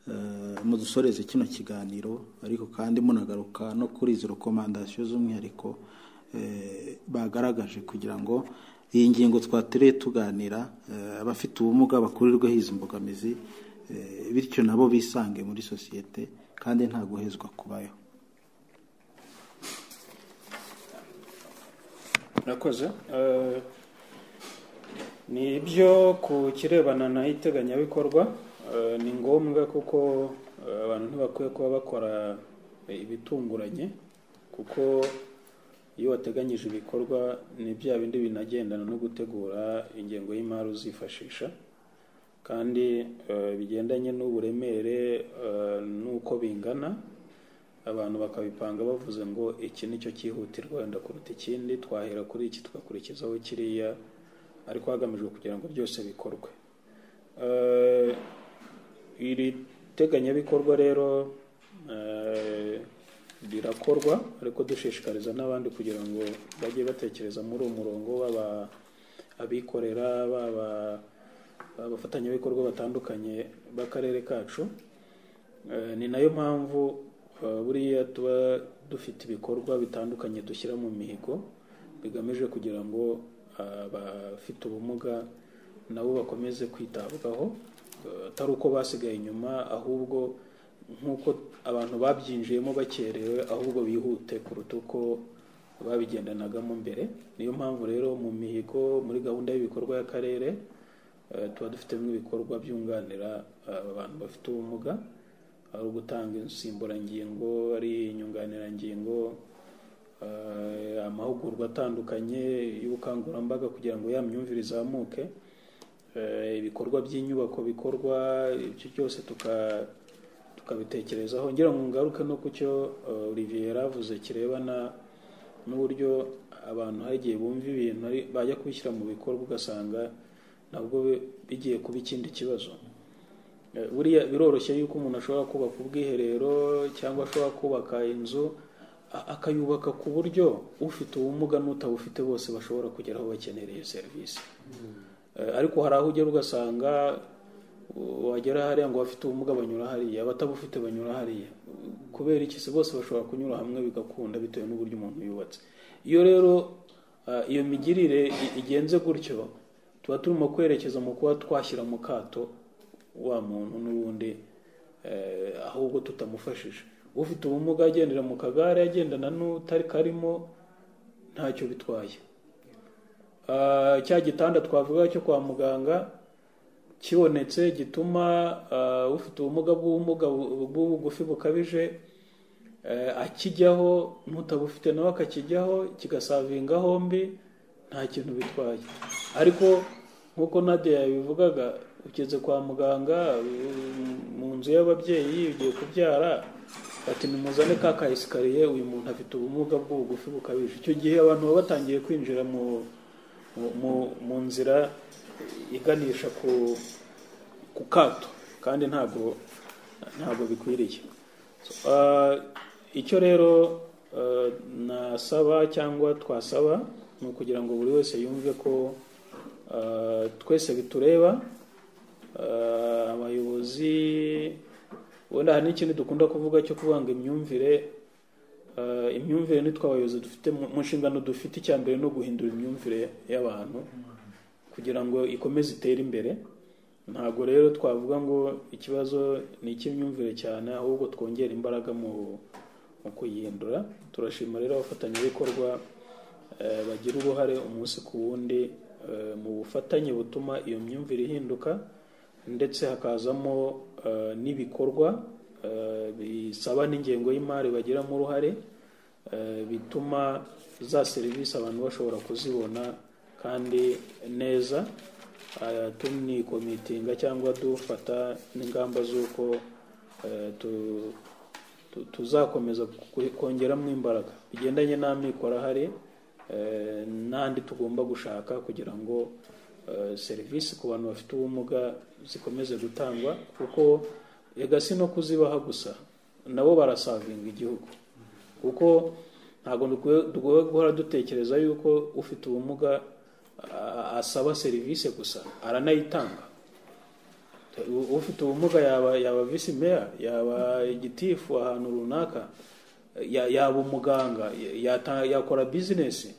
eh, mudusoreze kino kiganiro ariko kandi munagaruka no kuri izi rekomandasiyo z'umwihariko eh, bagaragaje kugira ngo iyi ngingo twatereye tuganira eh, abafite ubumuga bakurirweho izi mbogamizi eh, bityo nabo bisange muri sosiyete kandi nta guhezwa kubayo Murakoze. Eh, ni ibyo ku kirebana na iteganyabikorwa eh, ni ngombwa kuko eh, abantu ntibakwiye kuba bakora eh, ibitunguranye kuko iyo wateganyije ibikorwa ni bya bindi binagendana no gutegura ingengo y'imari uzifashisha kandi eh, bigendanye n'uburemere eh, n'uko bingana abantu bakabipanga bavuze ngo iki ni cyo cyihutirwa wenda kuruta ikindi twahera kuri iki tugakurikizaho kiriya ariko hagamijwe kugira ngo byose bikorwe Eh, iri teganyabikorwa rero eh, rirakorwa ariko dushishikariza n'abandi kugira ngo bajye batekereza muri uwo murongo baba abikorera baba abafatanyabikorwa batandukanye b'akarere kacu Eh, ni nayo mpamvu eh, buriya tuba dufite ibikorwa bitandukanye dushyira mu mihigo bigamije kugira ngo eh, abafite ubumuga nabo bakomeze kwitabwaho eh, atari uko basigaye inyuma ahubwo nk'uko abantu babyinjiyemo bakerewe ahubwo bihute kuruta uko babigendanagamo mbere niyo mpamvu rero mu mihigo muri gahunda y'ibikorwa y'akarere eh, tuba dufitemo ibikorwa byunganira eh, abantu bafite ubumuga ari ugutanga insimburangingo ari inyunganirangingo eh, amahugurwa atandukanye y'ubukangurambaga kugira ngo ya myumvire izamuke Eh, ibikorwa by'inyubako bikorwa ibyo byose tuka- tukabitekerezaho ngira ngo ngaruke no ku cyo eh, olivier yari avuze kirebana n'uburyo abantu hari igihe bumva ibintu ari- bajya kubishyira mu bikorwa ugasanga nabwo bi- bigiye kuba ikindi kibazo Eh, buriya biroroshye yuko umuntu ashobora kubaka ubwiherero cyangwa ashobora kubaka inzu a- akayubaka ku buryo ufite ubumuga n'utabufite bose bashobora kugera aho bakenereye serivisi Eh, ariko hari aho ugera ugasanga u- wagera hariya ngo abafite ubumuga banyura hariya abatabufite banyura hariya kubera iki se bose bashobora kunyura hamwe bigakunda bitewe n'uburyo umuntu yubatse iyo rero eh, iyo migirire i- igenze gutyo tuba turimo kwerekeza mu kuba twashyira mu kato wa muntu n'ubundi eh, ahubwo tutamufashije ufite ubumuga agendera mu kagare agendana n'utari karimo ntacyo bitwaye Ah, cya gitanda twavuga cyo kwa muganga kibonetse gituma ah, ufite ubumuga bw'ubumuga bu- bw'ubugufi bukabije eh, akijyaho n'utabufite nawe akakijyaho kigasavinga hombi nta kintu bitwaye ariko nk'uko Nadia yabivugaga ugeze kwa muganga mm, mu nzu y'ababyeyi ugiye kubyara bati nimuzane ka ka esikariye uyu muntu afite ubumuga bw'ubugufi bukabije icyo gihe abantu baba batangiye kwinjira mu mu- mu- mu nzira iganisha ku ku kato kandi ntabwo ntabwo bikwiriye So, ah, icyo rero ah, nasaba cyangwa twasaba ni ukugira ngo buri wese yumve ko eh, twese bitureba Eh, abayobozi wenda hari n'ikintu dukunda kuvuga cyo kubanga imyumvire Eh, imyumvire nitwe abayobozi dufite mu mu nshingano dufite icya mbere no guhindura imyumvire y'abantu kugira ngo ikomeze itere imbere ntabwo rero twavuga ngo ikibazo ni icy'imyumvire cyane ahubwo twongera imbaraga mu mu kuyihindura turashima rero abafatanyabikorwa eh, bagira uruhare umunsi ku wundi eh, mu bufatanye butuma iyo myumvire ihinduka ndetse hakazamo eh, n'ibikorwa eh, bisaba n'ingengo y'imari bagiramo uruhare eh, bituma za serivisi abantu bashobora kuzibona kandi neza eh, tunikomitinga cyangwa dufata n'ingamba z'uko eh, tu- tu- tuzakomeza ku- kongeramo imbaraga bigendanye n'amikoro ahari eh, n'andi tugomba gushaka kugira ngo eh, serivisi ku bantu bafite ubumuga zikomeze gutangwa kuko ega si no kuzibaha gusa nabo barasavinga igihugu kuko ntabwo dukwiye- dukwiye guhora dutekereza yuko ufite ubumuga a- asaba serivisi gusa aranayitanga U- ufite ubumuga yaba yaba visi meya yaba igitifu ahantu runaka ya- yaba umuganga ya- yata- yakora bizinesi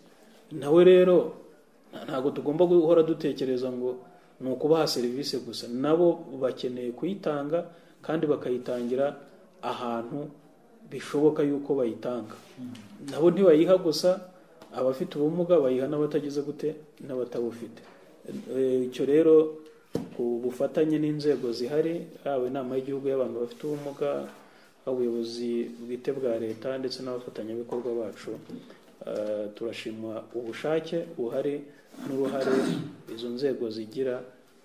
nawe rero nta- ntabwo tugomba guhora dutekereza ngo ni ukubaha serivisi gusa nabo bakeneye kuyitanga kandi bakayitangira ahantu bishoboka yuko bayitanga nabo ntibayiha gusa abafite ubumuga bayiha n'abatagize gute n'abatabufite Eh, icyo rero ku bufatanye n'inzego zihari yaba inama y'igihugu y'abantu bafite ubumuga ubuyobozi bwite bwa leta ndetse n'abafatanyabikorwa bacu eh, turashima ubushake buhari n'uruhare izo nzego zigira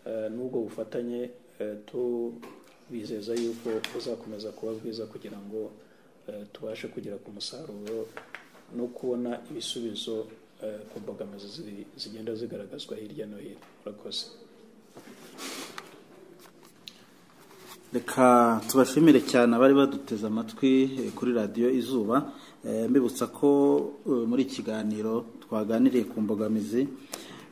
eh, n'ubwo bufatanye eh, tubizeza yuko buzakomeza kuba bwiza kugira ngo eh, tubashe kugera ku musaruro no kubona ibisubizo eh, ku mbogamizi zi- zigenda zigaragazwa hirya no hino murakoze reka tubashimire cyane abari baduteze amatwi eh, kuri radiyo izuba Eh, mbibutsa ko eh, muri iki kiganiro twaganiriye ku mbogamizi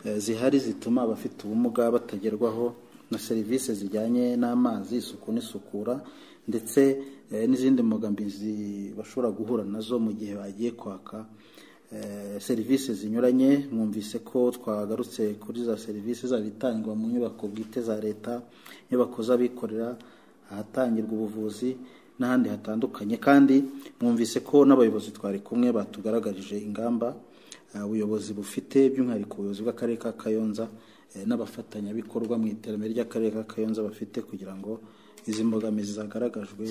eh, zihari zituma abafite ubumuga batagerwaho na serivisi zijyanye n'amazi isuku n'isukura ndetse eh, n'izindi mbogamizi bashobora guhura nazo mu gihe bagiye kwaka eh, serivisi zinyuranye mwumvise ko twagarutse kuri za serivisi zaba itangwa mu nyubako bwite za leta inyubako z'abikorera ahatangirwa ubuvuzi n'ahandi hatandukanye kandi mwumvise ko n'abayobozi twari kumwe batugaragarije ingamba eh, ubuyobozi bufite by'umwihariko ubuyobozi bw'akarere ka kayonza eh, n'abafatanyabikorwa mu iterambere ry'akarere ka kayonza bafite kugira ngo izi mbogamizi zagaragajwe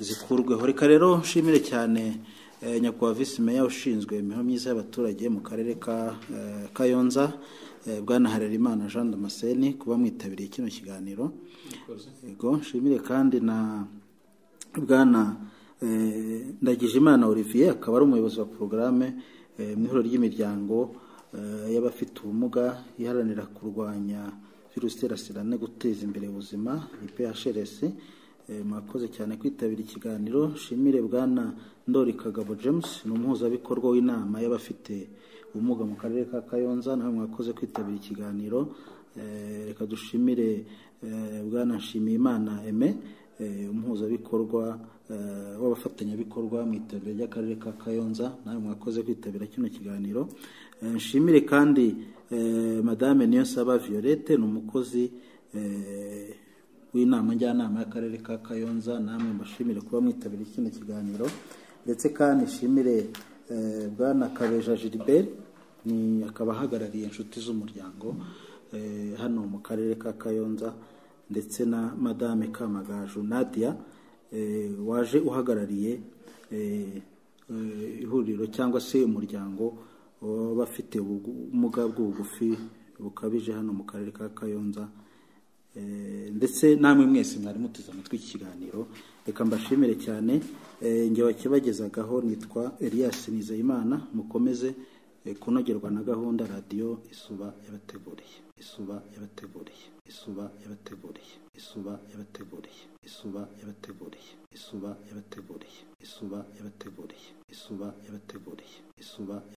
zikurweho reka rero nshimire cyane eh, nyakubahwa visi meya ushinzwe imibereho myiza y'abaturage mu karere ka eh, kayonza eh, bwana harerimana jean damascene kuba mwitabiriye kino kiganiro yego nshimire kandi na bwana eh, ndagijimana olivier akaba ari umuyobozi wa porogaramu mu ihuriro ry'imiryango eh, y'abafite ubumuga iharanira kurwanya virusi itera sida no guteza imbere ubuzima iphrc Eh, mwakoze cyane kwitabira ikiganiro nshimire bwana ndori kagabo james ni umuhuzabikorwa w'inama y'abafite ubumuga mu karere ka kayonza nawe mwakoze kwitabira ikiganiro Eh, reka dushimire eh, bwana nshimiyimana eme eh, umuhuzabikorwa eh, w'abafatanyabikorwa mu iterambere ry'akarere ka kayonza nawe mwakoze kwitabira kino kiganiro Eh, nshimire kandi eh, madame niyonsaba violette ni umukozi eh, w'inama njyanama y'akarere ka kayonza namwe mbashimire kuba mwitabiriye kino kiganiro ndetse kandi nshimire eh, bwana kabeja gilbert ni akaba ahagarariye inshuti z'umuryango eh, hano mu karere ka kayonza ndetse na madame kamagaju nadia eh, waje uhagarariye eh, eh, ihuriro cyangwa se umuryango w'abafite ubumuga bw'ubugufi bukabije hano mu karere ka kayonza Eh, ndetse namwe mwese mwari muteze amatwi iki kiganiro reka mbashimire cyane Eh, njye wakibagezagaho nitwa Elias Nizeyimana mukomeze eh, kunogerwa na gahunda radiyo isuba yabateguriye isuba yabateguriye isuba yabateguriye isuba yabateguriye isuba yabateguriye isuba yabateguriye isuba yabateguriye isuba yabateguriye isuba